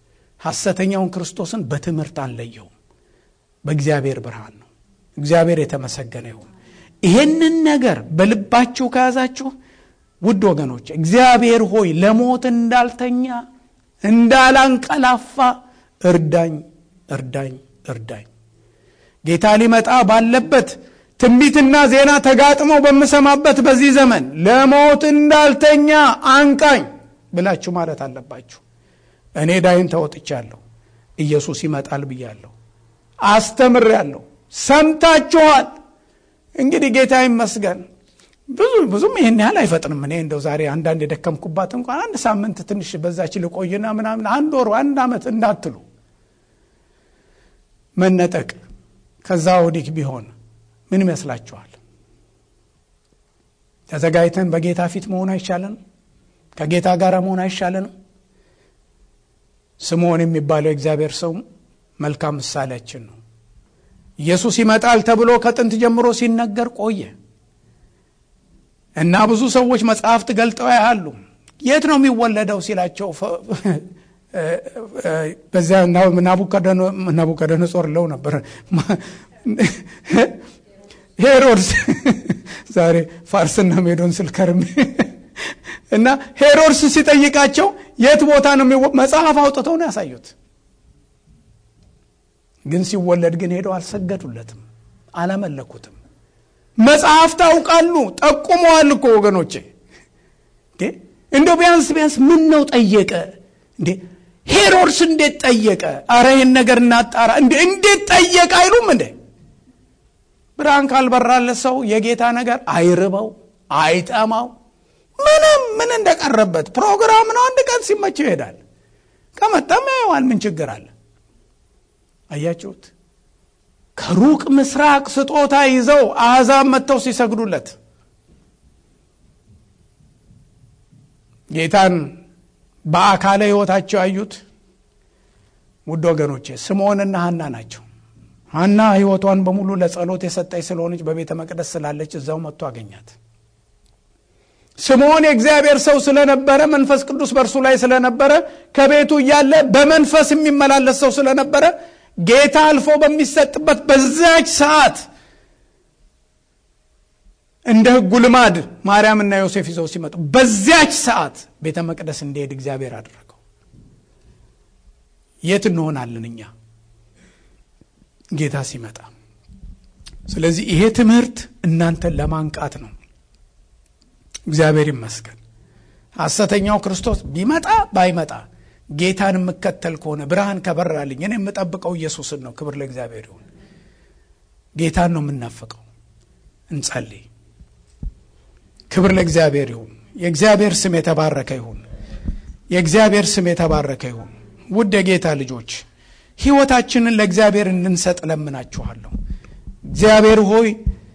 ሐሰተኛውን ክርስቶስን በትምህርት አንለየውም። በእግዚአብሔር ብርሃን ነው። እግዚአብሔር የተመሰገነ ይሁን። ይሄንን ነገር በልባችሁ ከያዛችሁ ውድ ወገኖች እግዚአብሔር ሆይ ለሞት እንዳልተኛ እንዳላንቀላፋ እርዳኝ፣ እርዳኝ፣ እርዳኝ። ጌታ ሊመጣ ባለበት ትንቢትና ዜና ተጋጥመው በምሰማበት በዚህ ዘመን ለሞት እንዳልተኛ አንቃኝ ብላችሁ ማለት አለባችሁ። እኔ ዳይን ተወጥቻለሁ። ኢየሱስ ይመጣል ብያለሁ፣ አስተምሬያለሁ፣ ሰምታችኋል። እንግዲህ ጌታ ይመስገን ብዙ ብዙም ይህን ያህል አይፈጥንም። እኔ እንደው ዛሬ አንዳንድ የደከምኩባት እንኳን አንድ ሳምንት ትንሽ በዛች ልቆይና ምናምን አንድ ወሩ አንድ ዓመት እንዳትሉ መነጠቅ ከዛ ወዲህ ቢሆን ምን ይመስላችኋል? ተዘጋጅተን በጌታ ፊት መሆን አይሻለንም? ከጌታ ጋር መሆን አይሻለንም? ስምዖን የሚባለው የእግዚአብሔር ሰው መልካም ምሳሌያችን ነው። ኢየሱስ ይመጣል ተብሎ ከጥንት ጀምሮ ሲነገር ቆየ እና ብዙ ሰዎች መጽሐፍት ገልጠው ያሉ የት ነው የሚወለደው ሲላቸው በዚያ ናቡከደነጾር ለው ነበር ሄሮድስ ዛሬ ፋርስና ሜዶን ስልከርም እና ሄሮድስ ሲጠይቃቸው የት ቦታ ነው መጽሐፍ አውጥተው ነው ያሳዩት። ግን ሲወለድ ግን ሄደው አልሰገዱለትም፣ አላመለኩትም። መጽሐፍ ታውቃሉ፣ ጠቁመዋል እኮ ወገኖቼ። እንደው ቢያንስ ቢያንስ ምን ነው ጠየቀ እንዴ? ሄሮድስ እንዴት ጠየቀ? አረ ይህን ነገር እናጣራ እንዴ! እንዴት ጠየቀ አይሉም እንዴ? ብርሃን ካልበራለት ሰው የጌታ ነገር አይርበው አይጠማው። ምንም ምን እንደቀረበት ፕሮግራም ነው። አንድ ቀን ሲመቸው ይሄዳል። ከመጣም ያየዋል። ምን ችግር አለ? አያችሁት? ከሩቅ ምስራቅ ስጦታ ይዘው አሕዛብ መጥተው ሲሰግዱለት ጌታን በአካለ ሕይወታቸው ያዩት ውድ ወገኖቼ ስምዖንና ሐና ናቸው። ሐና ሕይወቷን በሙሉ ለጸሎት የሰጠች ስለሆነች በቤተ መቅደስ ስላለች እዛው መጥቶ አገኛት። ስምዖን የእግዚአብሔር ሰው ስለነበረ መንፈስ ቅዱስ በእርሱ ላይ ስለነበረ ከቤቱ እያለ በመንፈስ የሚመላለስ ሰው ስለነበረ ጌታ አልፎ በሚሰጥበት በዛች ሰዓት እንደ ሕጉ ልማድ ማርያምና ዮሴፍ ይዘው ሲመጡ በዚያች ሰዓት ቤተ መቅደስ እንዲሄድ እግዚአብሔር አደረገው። የት እንሆናለን እኛ ጌታ ሲመጣ? ስለዚህ ይሄ ትምህርት እናንተን ለማንቃት ነው። እግዚአብሔር ይመስገን። ሐሰተኛው ክርስቶስ ቢመጣ ባይመጣ ጌታን የምከተል ከሆነ ብርሃን ከበራልኝ እኔ የምጠብቀው ኢየሱስን ነው። ክብር ለእግዚአብሔር ይሁን። ጌታን ነው የምናፍቀው። እንጸልይ። ክብር ለእግዚአብሔር ይሁን። የእግዚአብሔር ስም የተባረከ ይሁን። የእግዚአብሔር ስም የተባረከ ይሁን። ውድ የጌታ ልጆች ሕይወታችንን ለእግዚአብሔር እንድንሰጥ ለምናችኋለሁ። እግዚአብሔር ሆይ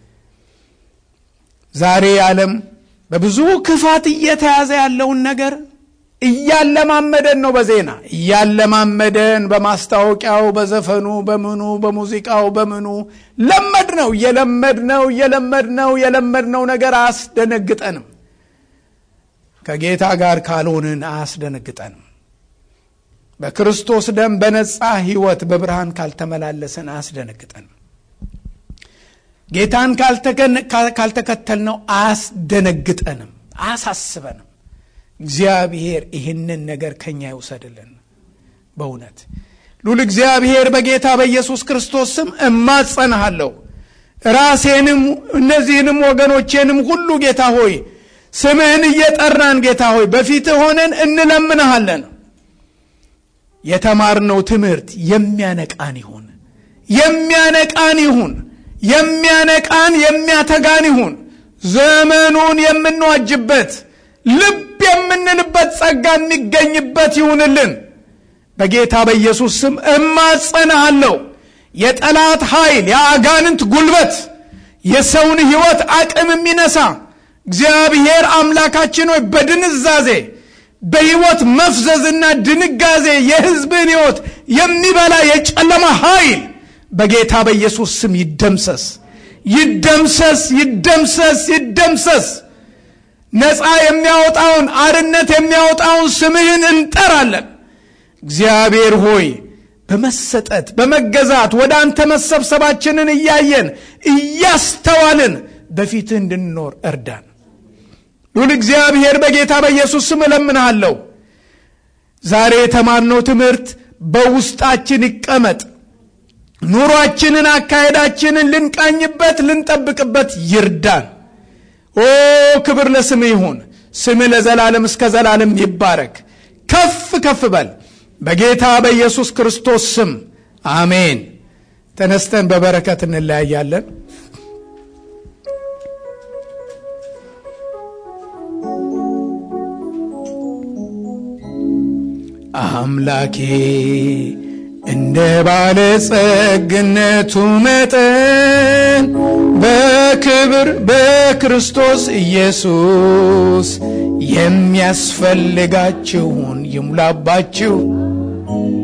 ዛሬ ዓለም በብዙ ክፋት እየተያዘ ያለውን ነገር እያለማመደን ነው። በዜና እያለማመደን፣ በማስታወቂያው፣ በዘፈኑ፣ በምኑ፣ በሙዚቃው፣ በምኑ ለመድ ነው እየለመድ ነው እየለመድ ነው የለመድነው ነገር አያስደነግጠንም። ከጌታ ጋር ካልሆንን አያስደነግጠንም። በክርስቶስ ደም በነጻ ሕይወት በብርሃን ካልተመላለስን አያስደነግጠንም። ጌታን ካልተከተልነው አያስደነግጠንም፣ አያሳስበንም። እግዚአብሔር ይህንን ነገር ከኛ ይውሰድልን። በእውነት ሉል እግዚአብሔር በጌታ በኢየሱስ ክርስቶስ ስም እማጸንሃለሁ። ራሴንም እነዚህንም ወገኖቼንም ሁሉ ጌታ ሆይ ስምህን እየጠራን ጌታ ሆይ በፊትህ ሆነን እንለምንሃለን። የተማርነው ትምህርት የሚያነቃን ይሁን፣ የሚያነቃን ይሁን፣ የሚያነቃን የሚያተጋን ይሁን። ዘመኑን የምንዋጅበት ልብ የምንልበት ጸጋ የሚገኝበት ይሁንልን። በጌታ በኢየሱስ ስም እማጸናሃለሁ። የጠላት ኃይል፣ የአጋንንት ጉልበት፣ የሰውን ሕይወት አቅም የሚነሳ እግዚአብሔር አምላካችን ሆይ በድንዛዜ በሕይወት መፍዘዝና ድንጋዜ የሕዝብን ሕይወት የሚበላ የጨለማ ኃይል በጌታ በኢየሱስ ስም ይደምሰስ፣ ይደምሰስ፣ ይደምሰስ፣ ይደምሰስ። ነፃ የሚያወጣውን አርነት የሚያወጣውን ስምህን እንጠራለን። እግዚአብሔር ሆይ በመሰጠት በመገዛት ወደ አንተ መሰብሰባችንን እያየን እያስተዋልን በፊትህ እንድንኖር እርዳን። ሉል እግዚአብሔር በጌታ በኢየሱስ ስም እለምንሃለሁ። ዛሬ የተማርነው ትምህርት በውስጣችን ይቀመጥ። ኑሯችንን፣ አካሄዳችንን ልንቃኝበት፣ ልንጠብቅበት ይርዳን። ኦ ክብር ለስም ይሁን። ስም ለዘላለም እስከ ዘላለም ይባረክ። ከፍ ከፍ በል በጌታ በኢየሱስ ክርስቶስ ስም አሜን። ተነስተን በበረከት እንለያያለን። አምላኬ እንደ ባለጸግነቱ መጠን በክብር በክርስቶስ ኢየሱስ የሚያስፈልጋችሁን ይሙላባችሁ።